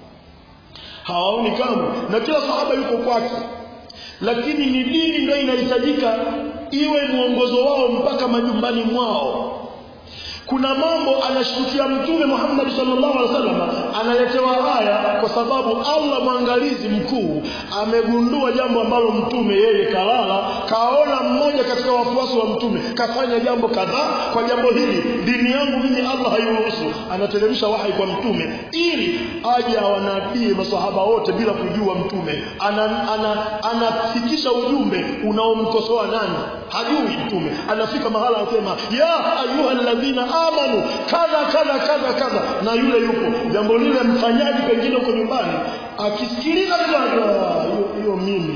hawaoni kama na kila sahaba yuko kwake lakini ni dini ndio inahitajika iwe mwongozo wao mpaka majumbani mwao kuna mambo anashtukia mtume Muhammad sallallahu alaihi wasallam analetewa haya kwa sababu Allah mwangalizi mkuu amegundua jambo ambalo mtume yeye kalala kaona mmoja katika wafuasi wa mtume kafanya jambo kadhaa kwa jambo hili dini yangu mimi Allah hairuhusu anateremsha wahai kwa mtume ili aje awanabie masahaba wote bila kujua mtume anafikisha ana, ana ujumbe unaomkosoa nani hajui mtume anafika mahala anasema ya ayuha alladhina amanu kadha kadha kadha kadha na yule yupo jambo lile mfanyaji pengine uko nyumbani akisikiliza hiyo mimi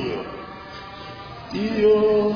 hiyo hiyo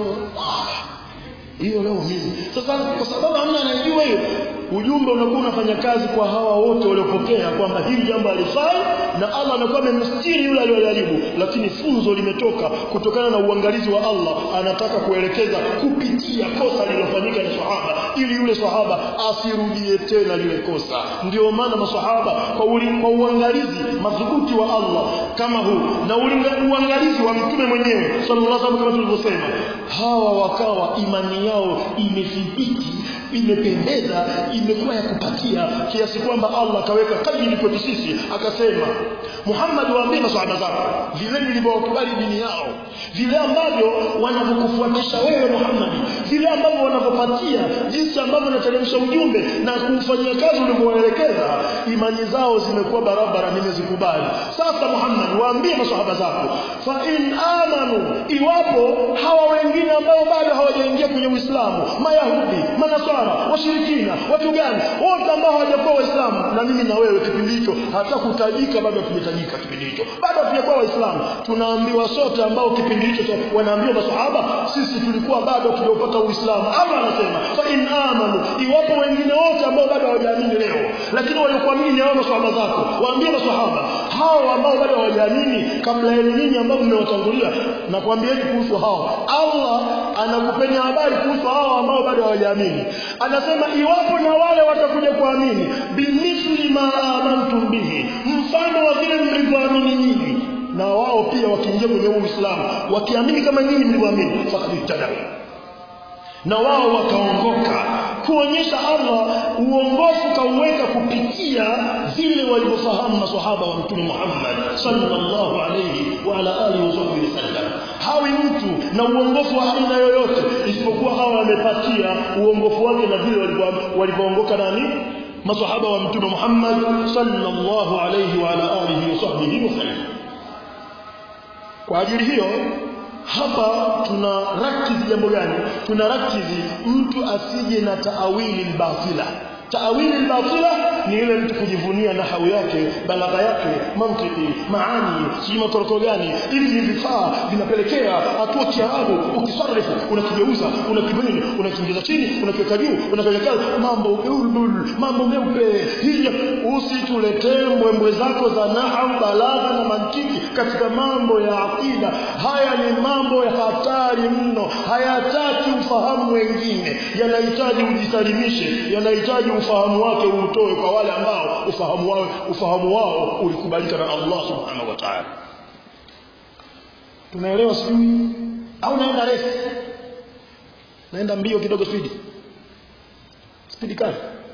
hiyo leo mimi sasa kwa sababu hamna anajua hiyo ujumbe unakuwa unafanya kazi kwa hawa wote waliopokea kwamba hili jambo halifai na Allah anakuwa amemstiri yule aliyojaribu lakini funzo limetoka kutokana na uangalizi wa Allah anataka kuelekeza kupitia kosa lililofanyika na sahaba ili yule sahaba asirudie tena lile kosa ndio maana masahaba kwa, uli, kwa uangalizi madhubuti wa Allah kama huu na uangalizi wa mtume mwenyewe sallallahu alaihi wasallam kama tulivyosema hawa wakawa imani yao imethibiti imependeza imekuwa ya kupatia kiasi kwamba Allah akaweka kadiri kwetu sisi akasema Muhammad waambie maswahaba zako vile nilivyowakubali dini yao vile ambavyo wanavyokufuatisha wewe Muhammad vile ambavyo wanavyopatia jinsi ambavyo nateremsha ujumbe na kufanyia kazi ulivyowaelekeza imani zao zimekuwa barabara nimezikubali sasa Muhammad waambie maswahaba zako fa in amanu iwapo hawa wengine ambao bado hawajaingia kwenye Uislamu mayahudi manaswara washirikina watu gani wote ambao hawajakuwa waislamu na mimi na wewe kipindi hicho hata kutajika bado hatujatajika kipindi hicho bado hatujakuwa waislamu tunaambiwa sote ambao kipindi hicho wanaambiwa masahaba sisi tulikuwa bado tuliopata uislamu Allah anasema fa in amanu iwapo wengine wote ambao bado hawajaamini leo lakini waliokuamini hao masahaba zako waambie masahaba hao ambao bado hawajaamini kabla yenu nyinyi ambao mmewatangulia na kuambieni kuhusu hao Allah anakupeni habari kuhusu hao ambao bado hawajaamini anasema iwapo na wale watakuja kuamini bimithli ma amantum bihi mfano wa vile mlivyoamini nyinyi na wao pia wakiingia kwenye Uislamu wakiamini kama nyinyi mlivyoamini faqad ihtadaw na wao wakaongoka kuonyesha Allah uongofu kauweka kupitia vile walivyofahamu maswahaba wa mtume Muhammad sallallahu alayhi wa ala alihi wasallam hawi mtu na uongofu wa aina yoyote isipokuwa hawa wamepatia uongofu wake na vile walivyoongoka nani maswahaba wa mtume Muhammad sallallahu alayhi wa ala alihi wasahbihi wasallam kwa ajili hiyo hapa tuna rakizi jambo gani tuna rakizi mtu asije na taawili batila taawili batila ni ile mtu kujivunia nahau yake balagha yake mantiki maani si matoroko gani ili ni vifaa vinapelekea hatua kiarabu ukisarifu unakigeuza unakibini unakiingiza chini unakiweka juu unapeleka mambo bulbul mambo meupe hija usituletee mbwembwe zako za nahau balagha na mantiki katika mambo ya akida haya ni mambo ya hatari mno hayataki ufahamu wengine yanahitaji ujisalimishe yanahitaji ufahamu wake uutoe kwa wale ambao ufahamu wao ufahamu wao ulikubalika na Allah subhanahu wa ta'ala tunaelewa sijui au naenda refu naenda mbio kidogo spidi spidi kali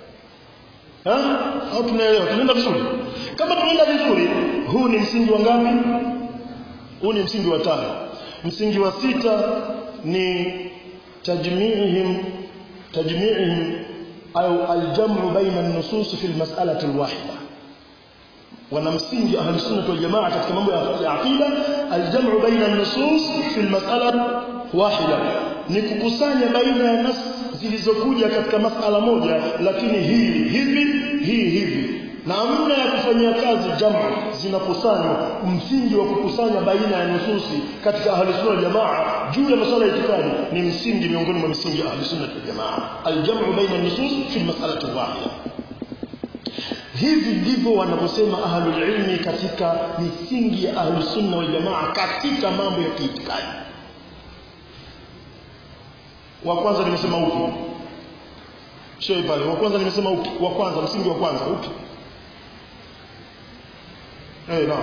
ha? au tunaelewa tunaenda vizuri kama tunaenda vizuri huu ni msingi wa ngapi huu ni msingi wa tano msingi wa sita ni tajmiihim tajmiihim au aljamu baina an-nusus fi al-mas'alati al-wahida wana msingi ahli sunna wal jamaa katika mambo ya aqida aljamu baina an-nusus fi al-mas'ala wahida ni kukusanya baina ya nas zilizokuja katika masala moja lakini hii hivi hii hivi namna ya kufanyia kazi jamu zinakusanywa msingi wa kukusanya baina ya nususi katika ahli sunna jamaa juu ya masuala ya itikadi ni msingi miongoni mwa misingi ya ahli sunna jamaa aljamu baina an-nusus fi al-mas'alati wahida hivi ndivyo wanavyosema ahlul ilmi katika misingi ya ahlus sunna wal jamaa katika mambo ya kiitikadi wa kwanza nimesema upi shei pale wa kwanza nimesema upi wa kwanza msingi wa kwanza upi eh hey, naam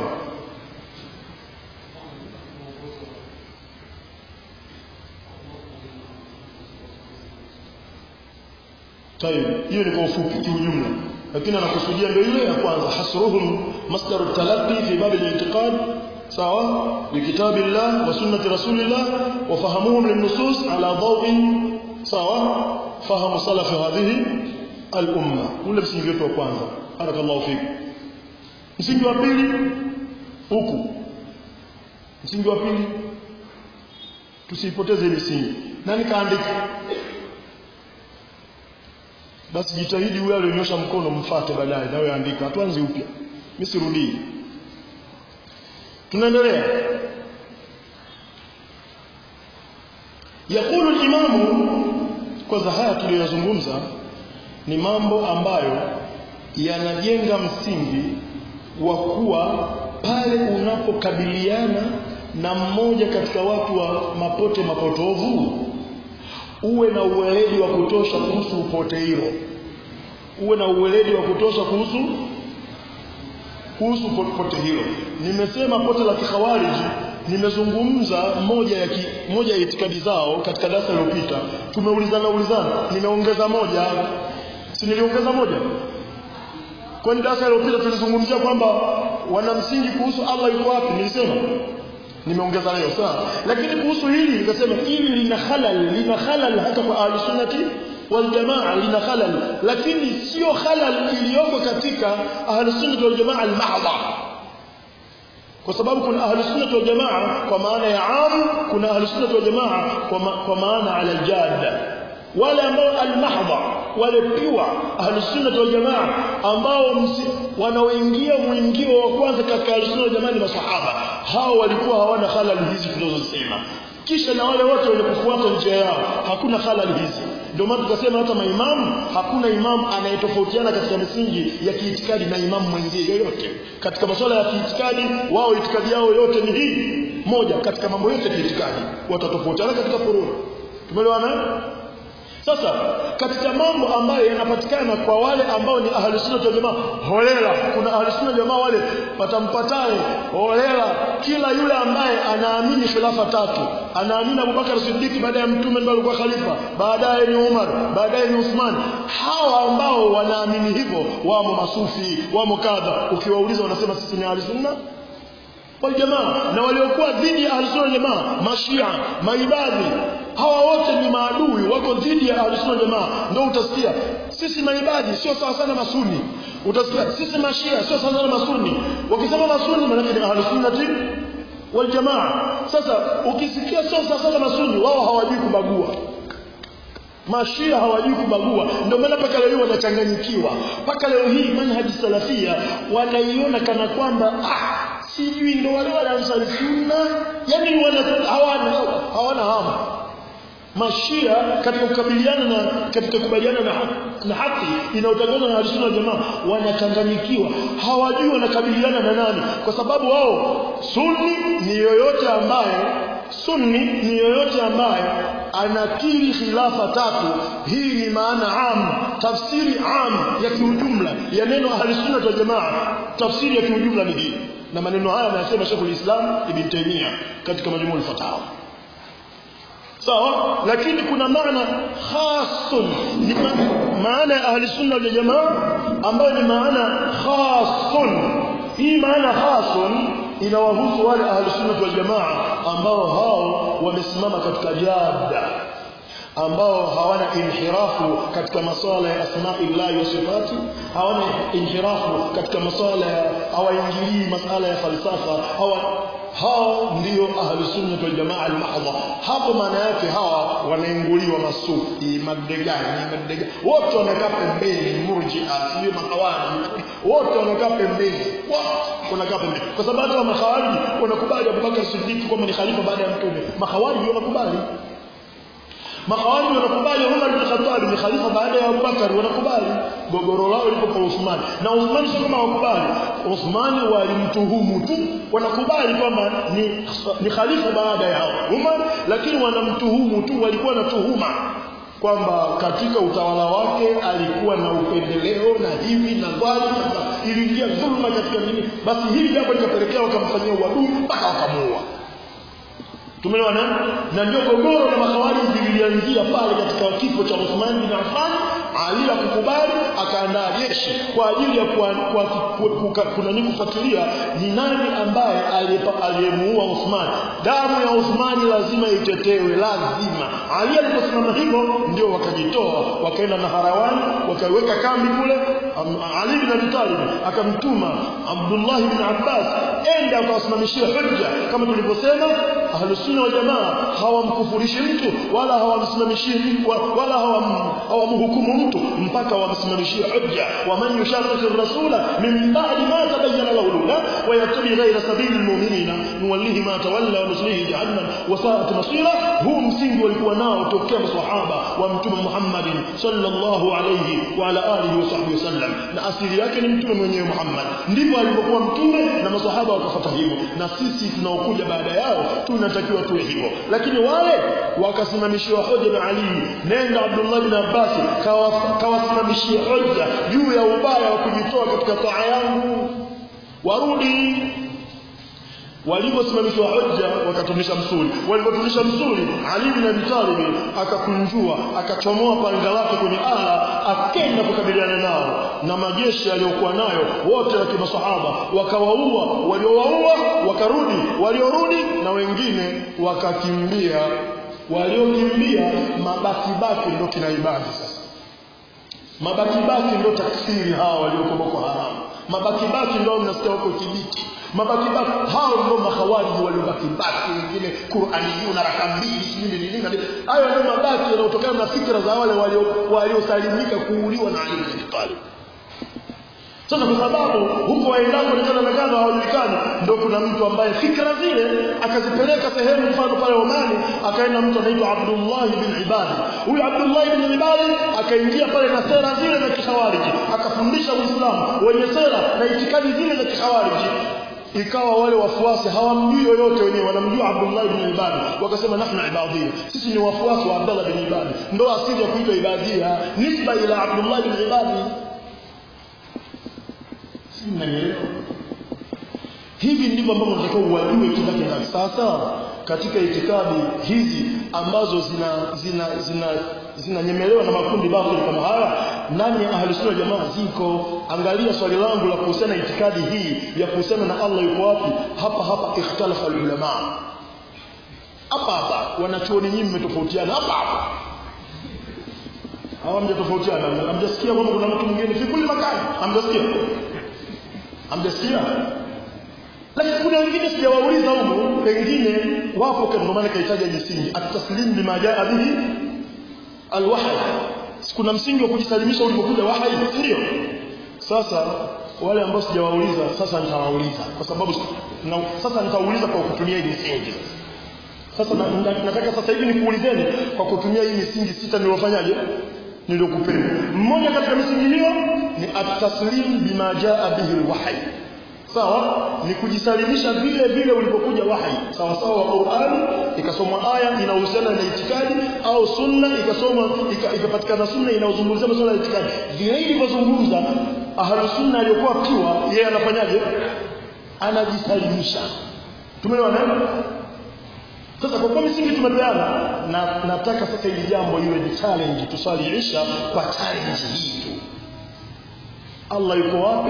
طيب hiyo ni kwa ufupi kiujumla lakini anakusudia ndio ile ya kwanza hasruhum masdaru talaqi fi bab al-i'tiqad sawa bi kitabillah wa sunnati rasulillah wa fahamuhum lin-nusus ala daw'in sawa fahamu salaf hadhihi al-umma ule msingi wetu wa kwanza barakallahu fiki msingi wa pili huku msingi wa pili tusipoteze misingi nani kaandika basi jitahidi yule aliyonyosha mkono mfate baadaye nawe andika tuanze upya mimi sirudii tunaendelea yakulu al-imamu kwanza haya tuliyozungumza ni mambo ambayo yanajenga msingi wa kuwa pale unapokabiliana na mmoja katika watu wa mapote mapotovu uwe na uweledi wa kutosha kuhusu upote hilo uwe na uweledi wa kutosha kuhusu kuhusu pote hilo nimesema pote la kikhawariji nimezungumza moja ya ki, moja ya itikadi zao katika darasa lililopita tumeulizana ulizana nimeongeza moja si niliongeza moja kwani darasa lililopita tulizungumzia kwamba wana msingi kuhusu Allah yuko wapi nilisema nimeongeza leo sawa lakini kuhusu hili nikasema hili lina halal lina halal hata kwa ahli sunnati wal jamaa lina halal lakini sio halal iliyoko katika ahli sunnati wal jamaa al mahdha kwa sababu kuna ahli sunnati wal jamaa kwa maana ya am kuna ahli sunnati wal jamaa kwa, ma, kwa maana ala al jadda wale ambao al mahdha wale piwa ahli sunnati wal jamaa ambao wanaoingia mwingio wa kwanza katika ahli sunnati wal jamaa ni masahaba hao walikuwa hawana halal hizi tunazosema kisha na wale wote wenye kufuata njia yao hakuna halal hizi ndio maana tukasema hata maimamu hakuna imamu anayetofautiana katika misingi ya kiitikadi na imamu mwenzie yoyote katika masuala ya kiitikadi wao itikadi yao yote ni hii moja katika mambo yote ya kiitikadi watatofautiana katika furuu tumeelewana sasa katika mambo ambayo yanapatikana kwa wale ambao ni ahli sunna wal jamaa holela kuna ahli sunna jamaa wale watampatae holela kila yule ambaye anaamini khilafa tatu anaamini Abubakar Siddiq baada ya mtume ndio alikuwa khalifa baadaye ni Umar baadaye ni Uthman hawa ambao wanaamini hivyo wamo masufi wamo kadha ukiwauliza wanasema sisi ni ahli sunna wal jamaa na waliokuwa dhidi ya ahli sunna jamaa mashia maibadhi hawa wote ni maadui wako dhidi ya ahlusunna jamaa ndio utasikia sisi maibadi sio sawa sana masuni utasikia sisi mashia sio sawa sana masuni wakisema masuni maana ni ahlusunnati wal jamaa sasa ukisikia sio sawa sana masuni wao hawajui kubagua mashia hawajui kubagua ndio maana mpaka leo wanachanganyikiwa mpaka leo hii manhaji salafia wanaiona kana kwamba ah sijui ndio wale wale ansari sunna yani wana hawana hawana hamu mashia katika kukabiliana na katika kubaliana na, na haki inayotangazwa na Ahlus jamaa wanachanganyikiwa hawajui wanakabiliana na nani kwa sababu wao sunni ni yoyote ambaye sunni ni yoyote ambaye anakiri khilafa tatu hii ni maana am tafsiri am ya kiujumla ya neno Ahlus wal jamaa tafsiri ya kiujumla ni hii na maneno haya anayasema Sheikh Islam Ibn Taymiyyah katika majmuu al-fatawa sawa lakini kuna maana khasun ni maana ya ahli sunna wal jamaa ambayo ni maana khasun hii maana khasun inawahusu wale ahli sunna wal jamaa ambao hao wamesimama katika jada ambao hawana inhirafu katika masuala ya asma'illahi wa sifati hawana inhirafu katika masuala ya hawaingilii masala ya falsafa hawa hao ndio ahlu sunna wal jamaa al mahdha hapo maana yake hawa wanainguliwa masufi madegani madegani wote wanakaa pembeni murji'a sio makawani wote wanakaa pembeni wote wanakaa pembeni kwa sababu wa makhawariji wanakubali Abubakar Siddiq kwamba ni khalifa baada ya mtume makhawariji wanakubali Makhawariji wanakubali Umar bin Khattab ni khalifa baada ya Abubakar wanakubali gogoro lao lipo kwa Uthman na Uthman sio kama wakubali Uthman walimtuhumu tu wanakubali kwamba ni, ni khalifa baada ya Umar lakini wanamtuhumu tu walikuwa na tuhuma kwamba katika utawala wake alikuwa na upendeleo na hivi na dhali iliingia dhulma katika nini basi hili jambo likapelekea wakamfanyia uadui mpaka wakamuua Tumeelewana? Na ndio gogoro la makhawariji lilianzia pale katika kifo cha Uthman bin Affan, Ali akukubali akaandaa jeshi kwa ajili ya kuna nini kufuatilia ni nani ambaye aliyemuua Uthman. Damu ya Uthman lazima itetewe, lazima. Ali aliposimama hivyo ndio wakajitoa, wakaenda na Harawani, wakaweka kambi kule. Ali bin Abi Talib akamtuma Abdullah bin Abbas, enda akawasimamishia hujja kama tulivyosema ahlus sunna wal jamaa hawamkufurishi mtu wala hawamsimamishii wala hawamhukumu mtu mpaka wamsimamishie hujja wa man yushaqiqi rasula min ba'di ma tabayyana lahu al-huda wa yattabi ghayra sabili al-mu'minina nuwallihi ma tawalla wa nuslihi jahannam wa sa'at masira huu msingi walikuwa nao tokea maswahaba wa mtume Muhammad sallallahu alayhi wa ala alihi wa sahbihi wasallam na asili yake ni mtume mwenyewe Muhammad ndivyo alivyokuwa mtume na maswahaba wakafuata hivyo na sisi tunaokuja baada yao tunatakiwa tuwe hivyo lakini wale wakasimamishiwa hoja na Ali nenda Abdullah bin Abbas kawasimamishia hoja juu ya ubaya wa kujitoa katika taa yangu warudi waliposimamishwa hoja wakatunisha msuli walipotunisha msuli Ali bin Abi Talib akakunjua akachomoa panga lake kwenye ala akenda kukabiliana nao na majeshi aliyokuwa nayo wote wa kimasahaba wakawaua waliowaua wakarudi waliorudi na wengine wakakimbia waliokimbia mabakibaki ndio kina ibadi sasa mabakibaki ndio takfiri hawa walioko Boko Haram mabakibaki ndio mnasikia wako Kibiti mabakibaki hao ndio mahawariji waliobakibaki wengine Qur'aniyuna raka mbili sijui ni nini hayo ndio mabaki yanayotokana na fikra za wale waliosalimika kuuliwa na Ali bin Talib sasa kwa sababu huko waendako inaonekana hawajulikani ndio kuna mtu ambaye fikra zile akazipeleka sehemu mfano pale Omani akaenda mtu anaitwa Abdullah bin Ibadi huyu Abdullah bin Ibadi akaingia pale na sera zile za kihawariji akafundisha Uislamu wenye sera na itikadi zile za kihawariji ikawa wale wafuasi hawamjui yoyote wenyewe wanamjua Abdullah ibn Ibadi wakasema nahnu ibadia sisi ni wafuasi wa Abdullah ibn Ibadi ndio asili ya kuitwa ibadia nisba ila Abdullah ibn Ibadi si mnanielewa hivi ndivyo ambavyo tunatakiwa uwajue kibaki ndani sasa katika itikadi hizi ambazo zina zina zina zinanyemelewa na makundi batili kama haya ndani ya ahli sunna jamaa ziko angalia swali langu la kuhusiana itikadi hii ya kuhusiana na Allah yuko wapi hapa hapa ikhtalafa ulama hapa hapa wanachuoni nyinyi mmetofautiana hapa hapa hawa mjatofautiana hamjasikia kwamba kuna mtu mwingine fi kulli makani hamjasikia hamjasikia lakini kuna wengine sijawauliza huko pengine wapo kwa maana kahitaji misingi at-taslim bima jaa bihi al-wahy kuna msingi wa kujisalimisha ulipokuja wahi ndio sasa wale ambao sijawauliza sasa nitawauliza kwa sababu na, sasa nitauliza kwa kutumia hii misingi sasa na, na, nataka sasa hivi nikuulizeni kwa kutumia hii misingi sita niliofanyaje niliyokupeni mmoja katika misingi hiyo ni at-taslim bima jaa bihi al-wahy sawa ni kujisalimisha vile vile ulipokuja wahi sawa sawa wa Qur'ani ikasomwa aya inahusiana na itikadi au sunna ikasomwa ikapatikana sunna inayozungumzia masuala ya itikadi vile ilivyozungumza ahlu sunna aliyokuwa kiwa yeye anafanyaje anajisalimisha tumeelewana sasa kwa kuwa misingi tumepeana na nataka sasa hili jambo iwe ni challenge tusali isha kwa challenge hii tu Allah yuko wapi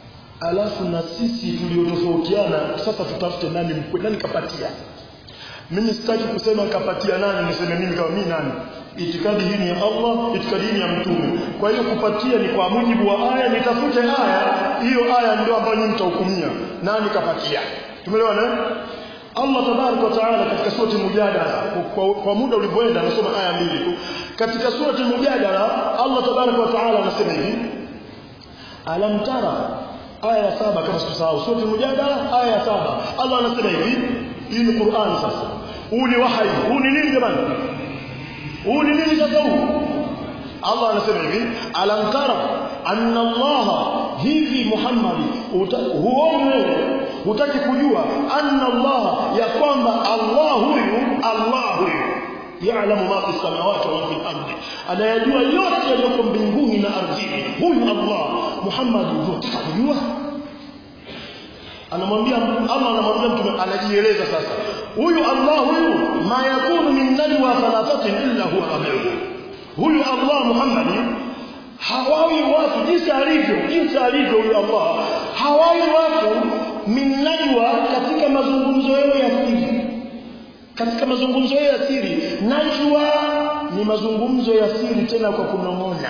alafu na sisi tuliotofautiana sasa tutafute nani mkwe nani kapatia mimi sitaki kusema kapatia nani niseme mimi kama mimi nani itikadi hii ni ya Allah itikadi hii ni ya mtume kwa hiyo kupatia ni kwa mujibu wa aya nitafute aya hiyo aya ndio ambayo nyinyi mtahukumia nani kapatia tumeelewana Allah tabarak wa taala katika surati mujadala kwa, kwa muda ulivyoenda anasoma aya mbili katika surati mujadala Allah tabarak wa taala anasema hivi alam tara aya ya saba kama sikusahau surati mujadala aya ya saba Allah anasema hivi hii ni Qur'an sasa huu ni wahyi huu ni nini jamani huu ni nini sasa huu Allah anasema hivi alam tara anna Allah hivi Muhammad huoni wewe hutaki kujua anna Allah ya kwamba Allah huyu Allah huyu ya'lamu ma fi samawati wa fi al-ardi anayajua yote yaliyoko mbinguni na ardhini huyu Allah Muhammad unataka kujua anamwambia Allah anamwambia mtume anajieleza sasa huyu Allah huyu ma yakunu min najwa thalathatin illa huwa rabi'uhum huyu Allah Muhammad hawawi watu jinsi alivyo jinsi alivyo huyu Allah hawawi watu min najwa katika mazungumzo yao ya siri katika mazungumzo yao ya siri najwa ni mazungumzo ya siri tena kwa kunong'ona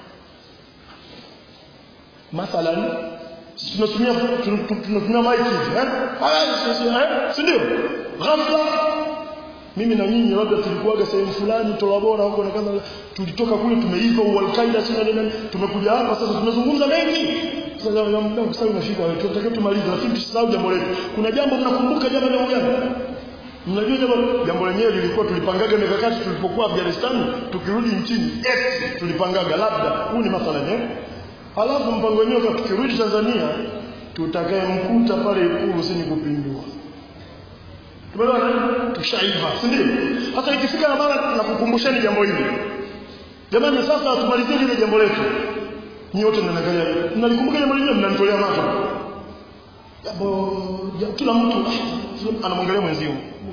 mathalan tunatumia tunatumia mic hivi eh si ndio ghafla mimi na nyinyi labda tulikuwaga sehemu fulani tola bora huko na kadha tulitoka kule tumeiva al-Qaeda sina nini tumekuja hapa sasa tunazungumza mengi sasa muda sasa unafika tunataka tumalize lakini tusisahau jambo letu kuna jambo mnakumbuka jambo jambo gani mnajua jambo jambo lenyewe lilikuwa tulipangaga mikakati tulipokuwa Afghanistan tukirudi nchini eti tulipangaga labda huu ni mathalan eh halafu mpango wenyewe kwa tukirudi Tanzania tutakayemkuta pale ikulu si ni kupindua tumeelewana tushaiva si ndio hata ikifika na mara nakukumbusheni jambo hili jamani sasa tumalizie ile jambo letu ni wote mnaangalia mnalikumbuka jambo lingine mnanitolea macho jambo kila mtu anamwangalia mwenzio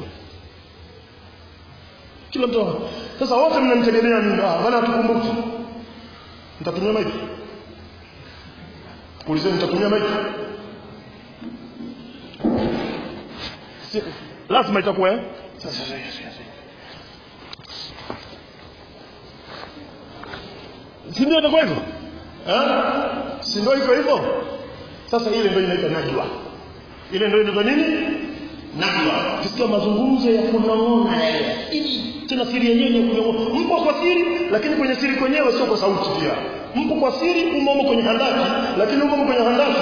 kila mtu sasa wote mnanitegemea mimi ah bana tukumbuke nitatumia maiki Ulizeni nitatumia maiki lazima itakuwa eh si ndio itakuwa hivyo eh si ndio iko hivyo sasa ile ndio inaitwa najwa ile ndio inaitwa nini najwa kisikia mazungumzo ya kunong'ona ili tena siri yenyewe ni kunong'ona mpo kwa siri lakini kwenye siri kwenyewe sio kwa sauti pia mpo kwa siri umo kwenye handaki lakini umo kwenye handaki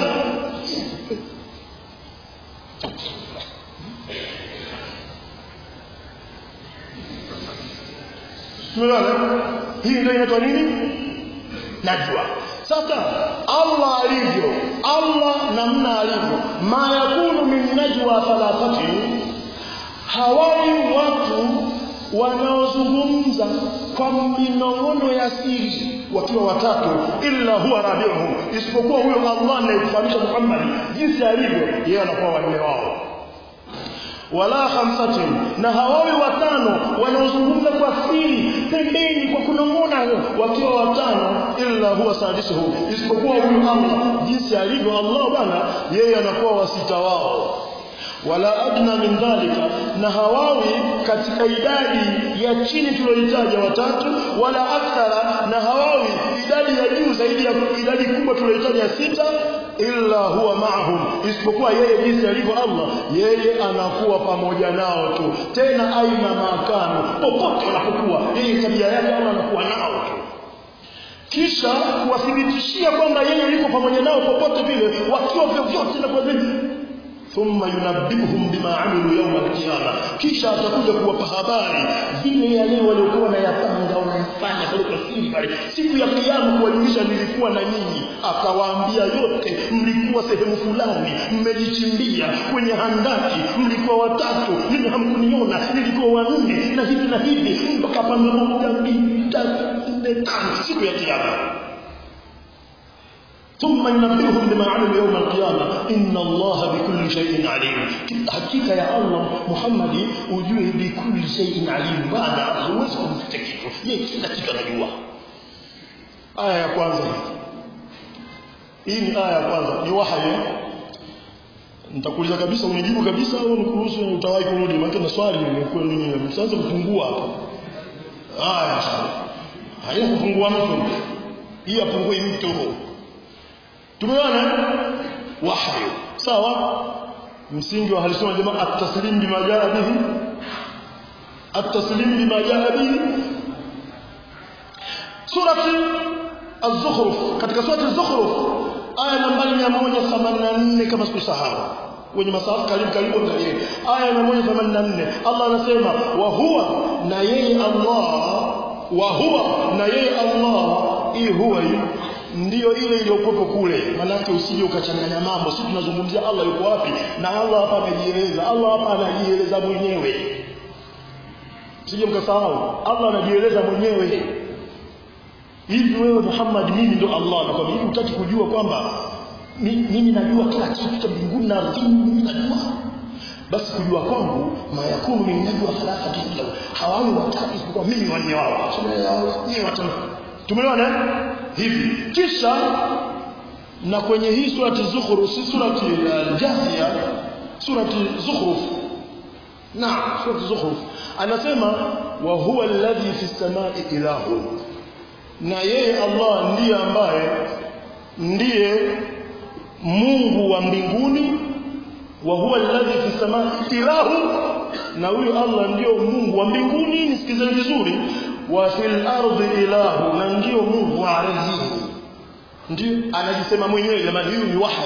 Tumeelewana? Hii ndio inaitwa nini? Najwa. Sasa Allah alivyo, Allah namna alivyo, ma yakunu min najwa thalathati, hawai watu wanaozungumza kwa minong'ono ya siri wakiwa watatu, illa huwa rabiuhum, isipokuwa huyo Allah anayekufahamisha Muhammad jinsi alivyo, yeye anakuwa wanne wao wala khamsatin na hawawi watano wanaozungumza kwa siri pembeni kwa kunong'ona wakiwa watano illa huwa sadisuhu isipokuwa huyu Allah jinsi alivyo Allah bwana yeye anakuwa wasita wao wala adna min dhalika na hawawi katika idadi ya chini tuliyoitaja watatu wala akthara na hawawi idadi ya juu zaidi ya idadi kubwa tuliyoitaja sita illa huwa ma'ahum isipokuwa yeye jinsi alivyo Allah yeye anakuwa pamoja nao tu tena aina makano popote wanapokuwa yeye tabia yake Allah anakuwa nao tu kisha kuwathibitishia kwamba yeye yuko pamoja nao popote vile wakiwa vyovyote na kwa thumma yunabbiuhum bima amilu yawm al-qiyama kisha atakuja kuwapa habari vile yale waliokuwa wanayapanga wanayafanya pale kwa siri pale siku ya kiyama kuwajulisha nilikuwa na nyinyi akawaambia yote mlikuwa sehemu fulani mmejichimbia kwenye handaki mlikuwa watatu mimi hamkuniona nilikuwa wanne na hivi na hivi mpaka pande moja mbili tatu nne tano siku ya kiyama ثم ينبئهم بما عملوا يوم القيامة إن الله بكل شيء عليم حقيقة يا الله محمد ujue بكل شيء عليم بعد huwezi kumficha kitu yeye kila kitu anajua aya ya kwanza hii ni aya ya kwanza ni wahayi nitakuuliza kabisa unijibu kabisa au nikuruhusu utawahi kurudi maana na swali ni kweli nini msianze kufungua hapa haya haina kufungua mtu hii apungue mtu tumeona wahyi sawa msingi wa halisoma jamaa at-taslim bima jaa bihi at-taslim bima jaa bihi surati az-zukhruf katika surati az-zukhruf aya nambari 184 kama sikusahau wenye masafa karibu karibu angalie aya 184 Allah anasema wa huwa na yeye Allah wa huwa na yeye Allah hii huwa hii ndiyo ile iliyokuwepo kule manake usije ukachanganya mambo sisi tunazungumzia Allah yuko wapi na Allah hapa anajieleza Allah hapa anajieleza mwenyewe sije mkasahau Allah anajieleza mwenyewe hivi wewe Muhammad mimi ndo Allah na kwa hivi utaki kujua kwamba mimi najua kila kitu cha mbinguni na ardhini mimi najua basi kujua kwangu mayakunu min najwa thalathati illa hawawi watatu isipokuwa mimi wanne wao ni watano tumeona hivi kisha na kwenye hii surati zukhruf si surati al-jathiya surati zukhruf na surati zukhruf anasema wa huwa alladhi fi samai ilahu na yeye Allah ndiye ambaye ndiye Mungu wa mbinguni wa huwa alladhi fi samai ilahu na huyo Allah ndio Mungu wa mbinguni nisikizeni vizuri wa fil ardi ilahu na ndio Mungu wa ardhini ndio anajisema mwenyewe jamani huyu ni wahyi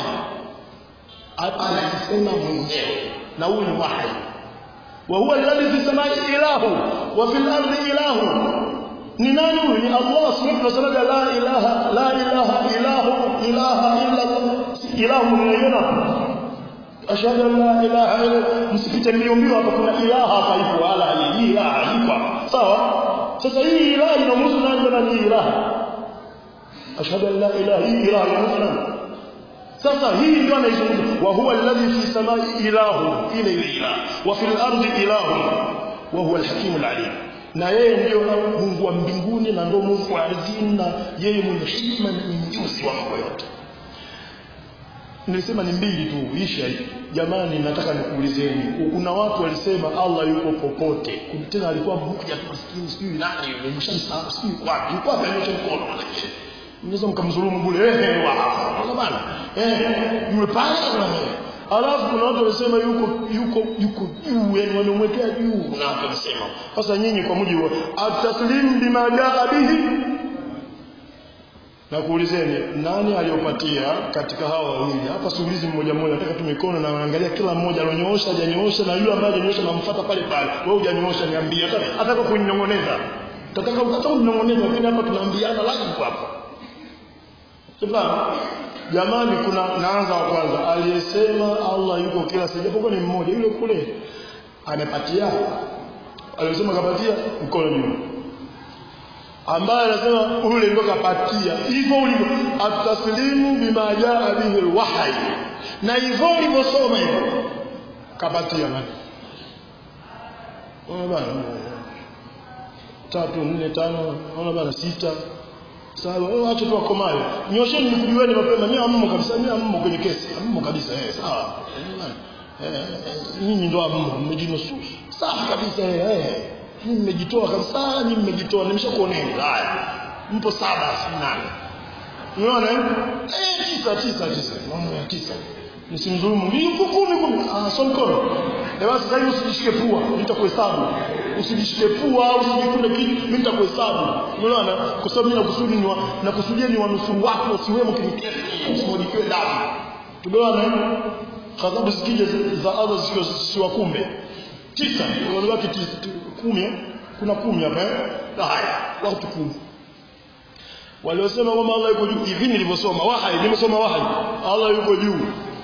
anajisema mwenyewe na huyu ni wahyi wa huwa alladhi fi samai ilahu wa fil ardi ilahu ni nani huyu ni Allah subhanahu wa ta'ala la ilaha la ilaha ilahu ilaha illa ilahu mwenyewe ashhadu an la ilaha illa msifiche niliombiwa hapa kuna ilaha hapa ipo wala hii ilaha ipo sawa sasa hii ilaha inamhusu nani na hii ilaha ashhadu an la ilaha hii ilaha inamhusu nani sasa hii ndio anaizungumza wa huwa alladhi fi samai ilahu ile ile ilaha wa fil ardi ilahu wa huwa alhakim alalim na yeye ndio Mungu wa mbinguni na ndio Mungu wa ardhini na yeye mwenye hikma na mjuzi wa mambo yote nilisema ni mbili tu isha jamani nataka nikuulizeni kuna watu walisema Allah yuko popote tena alikuwa mmoja tu maskini sijui nani yule mshamsahau sijui wapi yuko wapi anyosha mkono mnaweza mkamdhulumu bure eh wa bana eh yule pale alafu kuna watu walisema yuko yuko yuko juu yani wamemwekea juu kuna watu walisema sasa nyinyi kwa mujibu wa at-taslim bima jaa bihi na kuulizeni nani aliyopatia katika hawa wawili hapa siulizi mmoja mmoja nataka tu mikono na naangalia kila mmoja alionyoosha hajanyoosha na yule ambaye hajanyoosha namfuata pale pale wewe hujanyoosha niambie hata hata kwa kuninong'oneza tataka ukataka kuninong'oneza lakini hapa tunaambiana live hapa Sasa jamani kuna naanza wa kwanza aliyesema Allah yuko kila sehemu japokuwa ni mmoja yule kule amepatia aliyesema kapatia mkono juu ambaye anasema ule ndio kapatia hivyo ulivyo ataslimu bima jaa bihi alwahy na hivyo ulivyosoma hivyo kapatia nani ona bana tatu nne tano ona bana sita saba watu tu wakomayo nyosheni nikujueni mapema mimi ammo kabisa mimi ammo kwenye kesi ammo kabisa eh sawa eh nyinyi ndio ammo mmejinosu sawa kabisa eh mimi nimejitoa kabisa mimi nimejitoa nimeshakuoneni haya mpo saba si nane unaona eh tisa tisa tisa naona tisa msimdhulumu yuko kumi kumi ah so mkono eh basi sasa hivi usijishike pua nitakuhesabu usijishike pua usijikune kitu mimi nitakuhesabu unaona kwa sababu mimi nakusudi ni nakusudia ni wanusuru wako usiwemo kinikesi usimwagikiwe damu tumeona eh ghadhabu zikija za Allah siwakumbe tisa wanabaki kumi kuna kumi hapa eh haya watu kumi waliosema kwamba Allah yuko juu hivi nilivyosoma wahai nimesoma wahai Allah yuko juu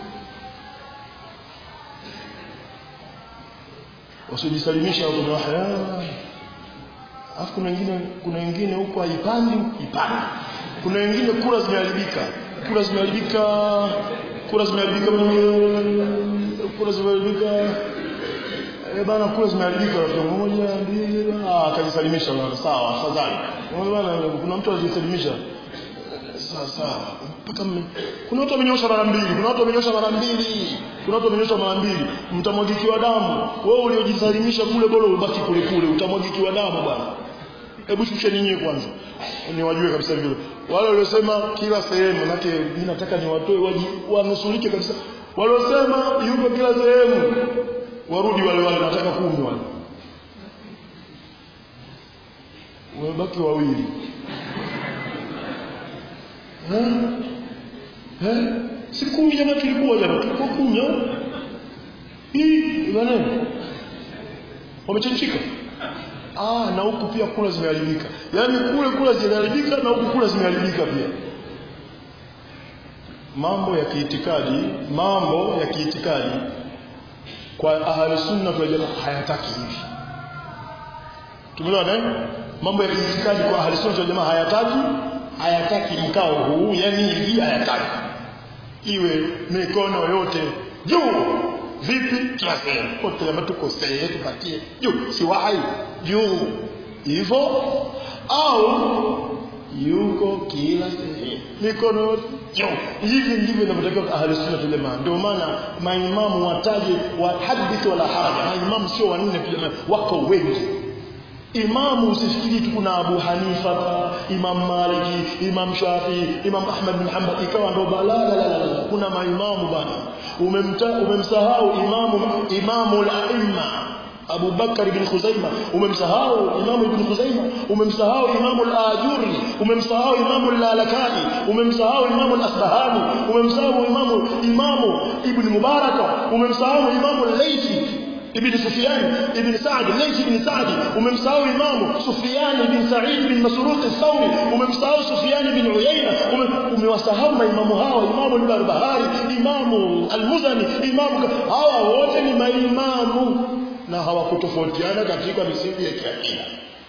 wasijisalimisha kwa wahai afu kuna wengine kuna wengine huko haipandi ipande kuna wengine kura zimeharibika kura zimeharibika kura zimeharibika kura zimeharibika eh bana kura zimeharibika rafiki moja mbili ah akajisalimisha bana sawa afadhali bana kuna mtu alijisalimisha sawa sawa mpaka mme kuna watu wamenyosha mara mbili kuna watu wamenyosha mara mbili kuna watu wamenyosha mara mbili mtamwagikiwa damu wewe uliojisalimisha kule bora ubaki kule kule utamwagikiwa damu bwana hebu shusheni nyie kwanza niwajue kabisa vile wale waliosema kila sehemu manake mimi nataka niwatoe waji wanusurike kabisa waliosema yuko kila sehemu warudi wale wale nataka kumi wale wamebaki wawili eh eh si kumi jamaa tulikuwa jana tulikuwa kumi au hii bwana wamechanchika ah na huku pia kula zimeharibika yaani kule kula zimeharibika na huku kula zimeharibika pia mambo ya kiitikadi mambo ya kiitikadi kwa ahli sunna kwa jamaa hayataki hivi tumeelewana eh mambo ya kiitikadi kwa ahli sunna kwa jamaa hayataki hayataki mkao huu yani hivi hayataki iwe mikono yote juu vipi kila sehemu kote labda tukosee tupatie juu si wahai juu hivyo au yuko kila sehemu mikono yote juu hivi ndivyo inavyotakiwa ahli sunna wal jamaa ndio maana maimamu wataje wa hadith wala haraja maimamu sio wanne pia wako wengi imamu usifikiri tu kuna Abu Hanifa Imam Maliki Imam Shafi Imam Ahmad bin Hanbal ikawa ndo balala la la kuna maimamu bana umemta umemsahau imamu imamu al-aimma Abu Bakar bin Khuzaima umemsahau Imam Ibn Khuzaima umemsahau Imam al-Ajuri umemsahau Imam al-Lalakani umemsahau Imam al-Asbahani umemsahau Imam Imam Ibn Mubarak umemsahau Imam al-Laythi ابن سفيان ابن سعد ليث بن سعد وممساوي إمامه سفيان بن سعيد بن مسروق الثوري وممساوي سفيان بن عيينة وموساهم إمام هاو إمام البربهاري إمام المزني إمام هاو wote ni maimamu na hawakutofautiana katika misingi ya kiakida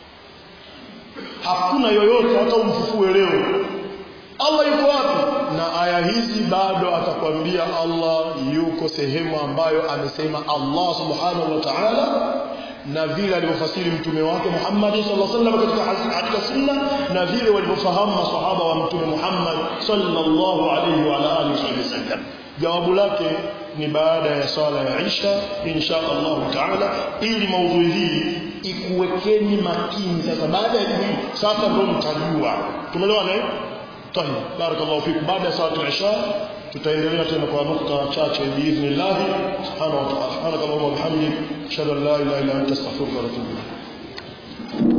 hakuna yoyote hata umfufue leo Allah yuko wapi na aya hizi bado atakwambia Allah yuko sehemu ambayo amesema Allah subhanahu wa ta'ala na vile alivyofasiri mtume wake Muhammad sallallahu alaihi wasallam katika katika sunna na vile walivyofahamu maswahaba wa mtume Muhammad sallallahu alaihi wa alihi wasallam jawabu lake ni baada ya swala ya Isha insha Allah taala ili maudhui hii ikuwekeni makini sasa baada ya hii sasa ndio mtajua tumeelewana eh طيب بارك الله فيكم بعد صلاه العشاء tutaendelea tena kwa nukta chache biidhnillah subhanahu wa ta'ala subhanaka allahumma wa bihamdik ashhadu an la ilaha illa anta astaghfiruka wa atubu ilaik